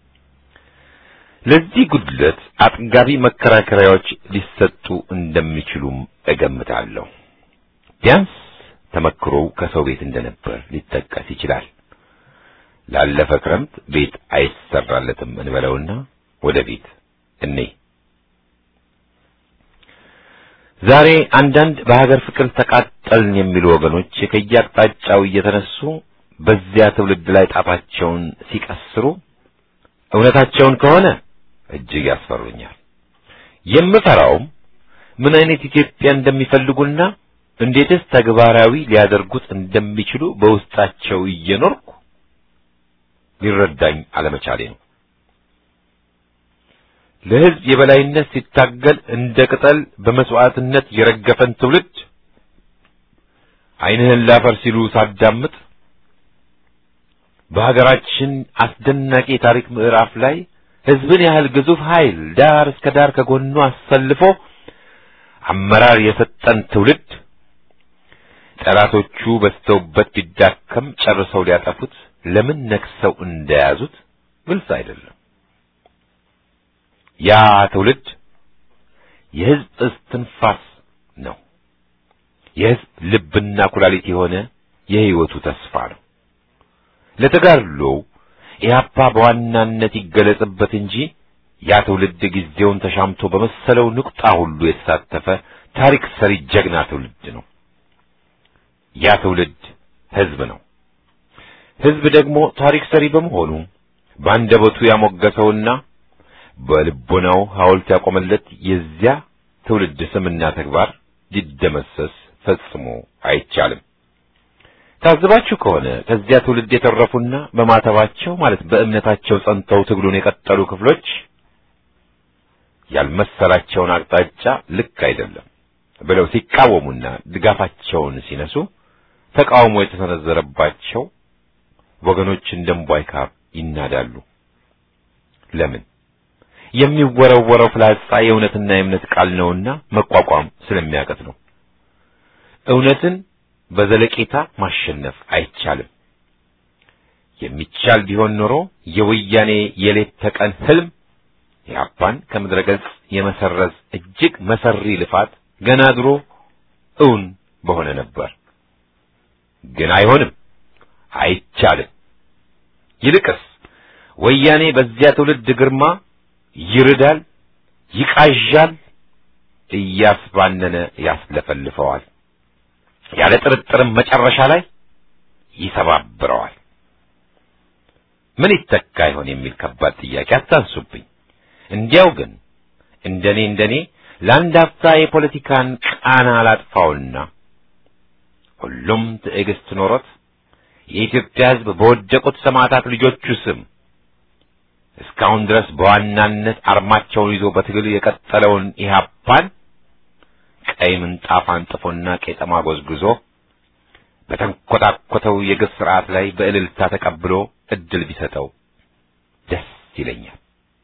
ለዚህ ጉድለት አጥጋቢ መከራከሪያዎች ሊሰጡ እንደሚችሉም እገምታለሁ። ቢያንስ ተመክሮው ከሰው ቤት እንደነበር ሊጠቀስ ይችላል። ላለፈ ክረምት ቤት አይሰራለትም እንበለውና ወደ ቤት እኔ ዛሬ አንዳንድ በሀገር ፍቅር ተቃጠልን የሚሉ ወገኖች ከየአቅጣጫው እየተነሱ በዚያ ትውልድ ላይ ጣታቸውን ሲቀስሩ እውነታቸውን ከሆነ እጅግ ያስፈሩኛል። የምፈራውም ምን አይነት ኢትዮጵያ እንደሚፈልጉና እንዴትስ ተግባራዊ ሊያደርጉት እንደሚችሉ በውስጣቸው እየኖርኩ ሊረዳኝ አለመቻሌ ነው። ለሕዝብ የበላይነት ሲታገል እንደ ቅጠል በመስዋዕትነት የረገፈን ትውልድ ዓይንህን ላፈር ሲሉ ሳዳምጥ በሀገራችን አስደናቂ የታሪክ ምዕራፍ ላይ ሕዝብን ያህል ግዙፍ ኃይል ዳር እስከ ዳር ከጎኑ አሰልፎ አመራር የሰጠን ትውልድ ጠላቶቹ በዝተውበት ቢዳከም ጨርሰው ሊያጠፉት ለምን ነክሰው እንደያዙት ግልጽ አይደለም። ያ ትውልድ የሕዝብ እስትንፋስ ነው። የሕዝብ ልብና ኩላሊት የሆነ የሕይወቱ ተስፋ ነው። ለተጋድሎው ኢህአፓ በዋናነት ይገለጽበት እንጂ ያ ትውልድ ጊዜውን ተሻምቶ በመሰለው ንቁጣ ሁሉ የተሳተፈ ታሪክ ሰሪ ጀግና ትውልድ ነው። ያ ትውልድ ሕዝብ ነው። ሕዝብ ደግሞ ታሪክ ሰሪ በመሆኑ በአንደበቱ ያሞገሰውና በልቦናው ሐውልት ያቆመለት የዚያ ትውልድ ስምና ተግባር ሊደመሰስ ፈጽሞ አይቻልም። ታዝባችሁ ከሆነ ከዚያ ትውልድ የተረፉና በማተባቸው ማለት በእምነታቸው ጸንተው ትግሉን የቀጠሉ ክፍሎች ያልመሰላቸውን አቅጣጫ ልክ አይደለም ብለው ሲቃወሙና ድጋፋቸውን ሲነሱ ተቃውሞ የተሰነዘረባቸው ወገኖች እንደ እምቧይ ካብ ይናዳሉ። ለምን? የሚወረወረው ፍላጻ የእውነትና የእምነት ቃል ነውና መቋቋም ስለሚያቀት ነው። እውነትን በዘለቄታ ማሸነፍ አይቻልም። የሚቻል ቢሆን ኖሮ የወያኔ የሌት ተቀን ህልም ኢህአፓን ከምድረ ገጽ የመሰረዝ እጅግ መሰሪ ልፋት ገና ድሮ እውን በሆነ ነበር። ግን አይሆንም፣ አይቻልም። ይልቅስ ወያኔ በዚያ ትውልድ ግርማ ይርዳል፣ ይቃዣል፣ እያስባነነ ያስለፈልፈዋል። ያለ ጥርጥርም መጨረሻ ላይ ይሰባብረዋል። ምን ይተካ ይሆን የሚል ከባድ ጥያቄ አታንሱብኝ። እንዲያው ግን እንደኔ እንደኔ ለአንድ አፍታ የፖለቲካን ቃና አላጥፋውና ሁሉም ትዕግስት ኖሮት የኢትዮጵያ ሕዝብ በወደቁት ሰማዕታት ልጆቹ ስም እስካሁን ድረስ በዋናነት አርማቸውን ይዞ በትግል የቀጠለውን ኢህአፓን ቀይ ምንጣፍ አንጥፎና ቄጠማ ጎዝጉዞ በተንኮታኮተው የግፍ ስርዓት ላይ በእልልታ ተቀብሎ እድል ቢሰጠው ደስ ይለኛል።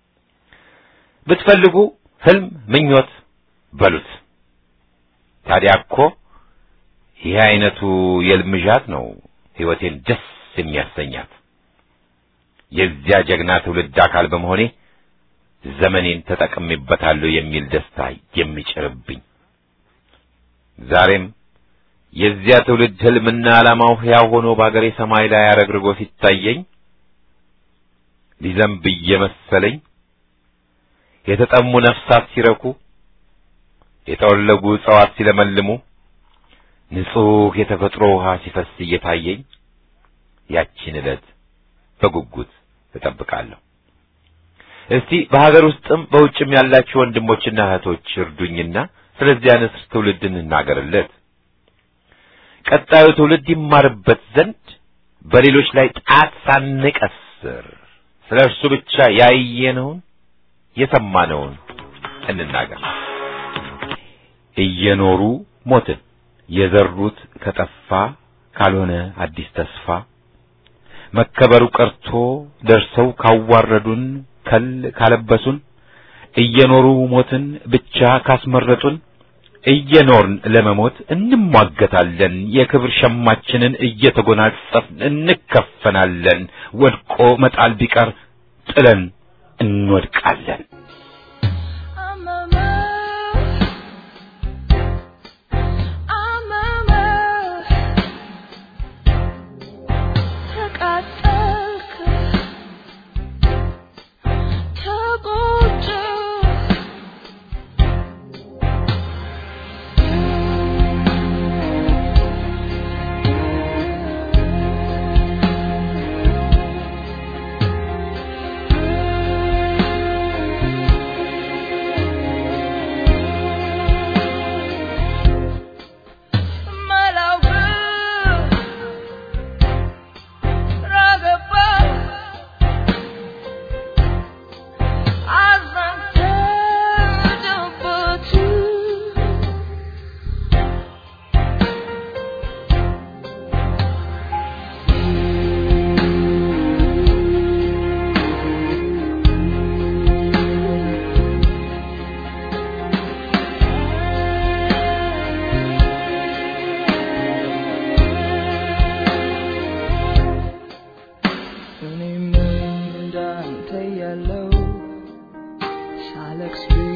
ብትፈልጉ ህልም፣ ምኞት በሉት። ታዲያ እኮ ይህ አይነቱ የልምዣት ነው ሕይወቴን ደስ የሚያሰኛት። የዚያ ጀግና ትውልድ አካል በመሆኔ ዘመኔን ተጠቅሜበታለሁ የሚል ደስታ የሚጭርብኝ ዛሬም የዚያ ትውልድ ህልምና ዓላማው ሕያው ሆኖ በአገሬ ሰማይ ላይ አረግርጎ ሲታየኝ ሊዘንብ እየመሰለኝ የተጠሙ ነፍሳት ሲረኩ፣ የጠወለጉ እጽዋት ሲለመልሙ፣ ንጹሕ የተፈጥሮ ውሃ ሲፈስ እየታየኝ ያቺን ዕለት በጉጉት እጠብቃለሁ። እስቲ በሀገር ውስጥም በውጭም ያላችሁ ወንድሞችና እህቶች እርዱኝና ስለዚህ ንስር ትውልድ እንናገርለት። ቀጣዩ ትውልድ ይማርበት ዘንድ በሌሎች ላይ ጣት ሳንቀስር ስለ እርሱ ብቻ ያየነውን የሰማነውን እንናገር። እየኖሩ ሞትን የዘሩት ከጠፋ ካልሆነ አዲስ ተስፋ መከበሩ ቀርቶ ደርሰው ካዋረዱን ከል ካለበሱን እየኖሩ ሞትን ብቻ ካስመረጡን እየኖርን ለመሞት እንሟገታለን። የክብር ሸማችንን እየተጎናጸፍን እንከፈናለን። ወድቆ መጣል ቢቀር ጥለን እንወድቃለን። I'm a mess. I'm a mess. ተቃጠልክ፣ ተጎዳህ። ማላውቅ ራገባ አዘንተደበት እኔም እንዳንተ ያለው ሳለቅስ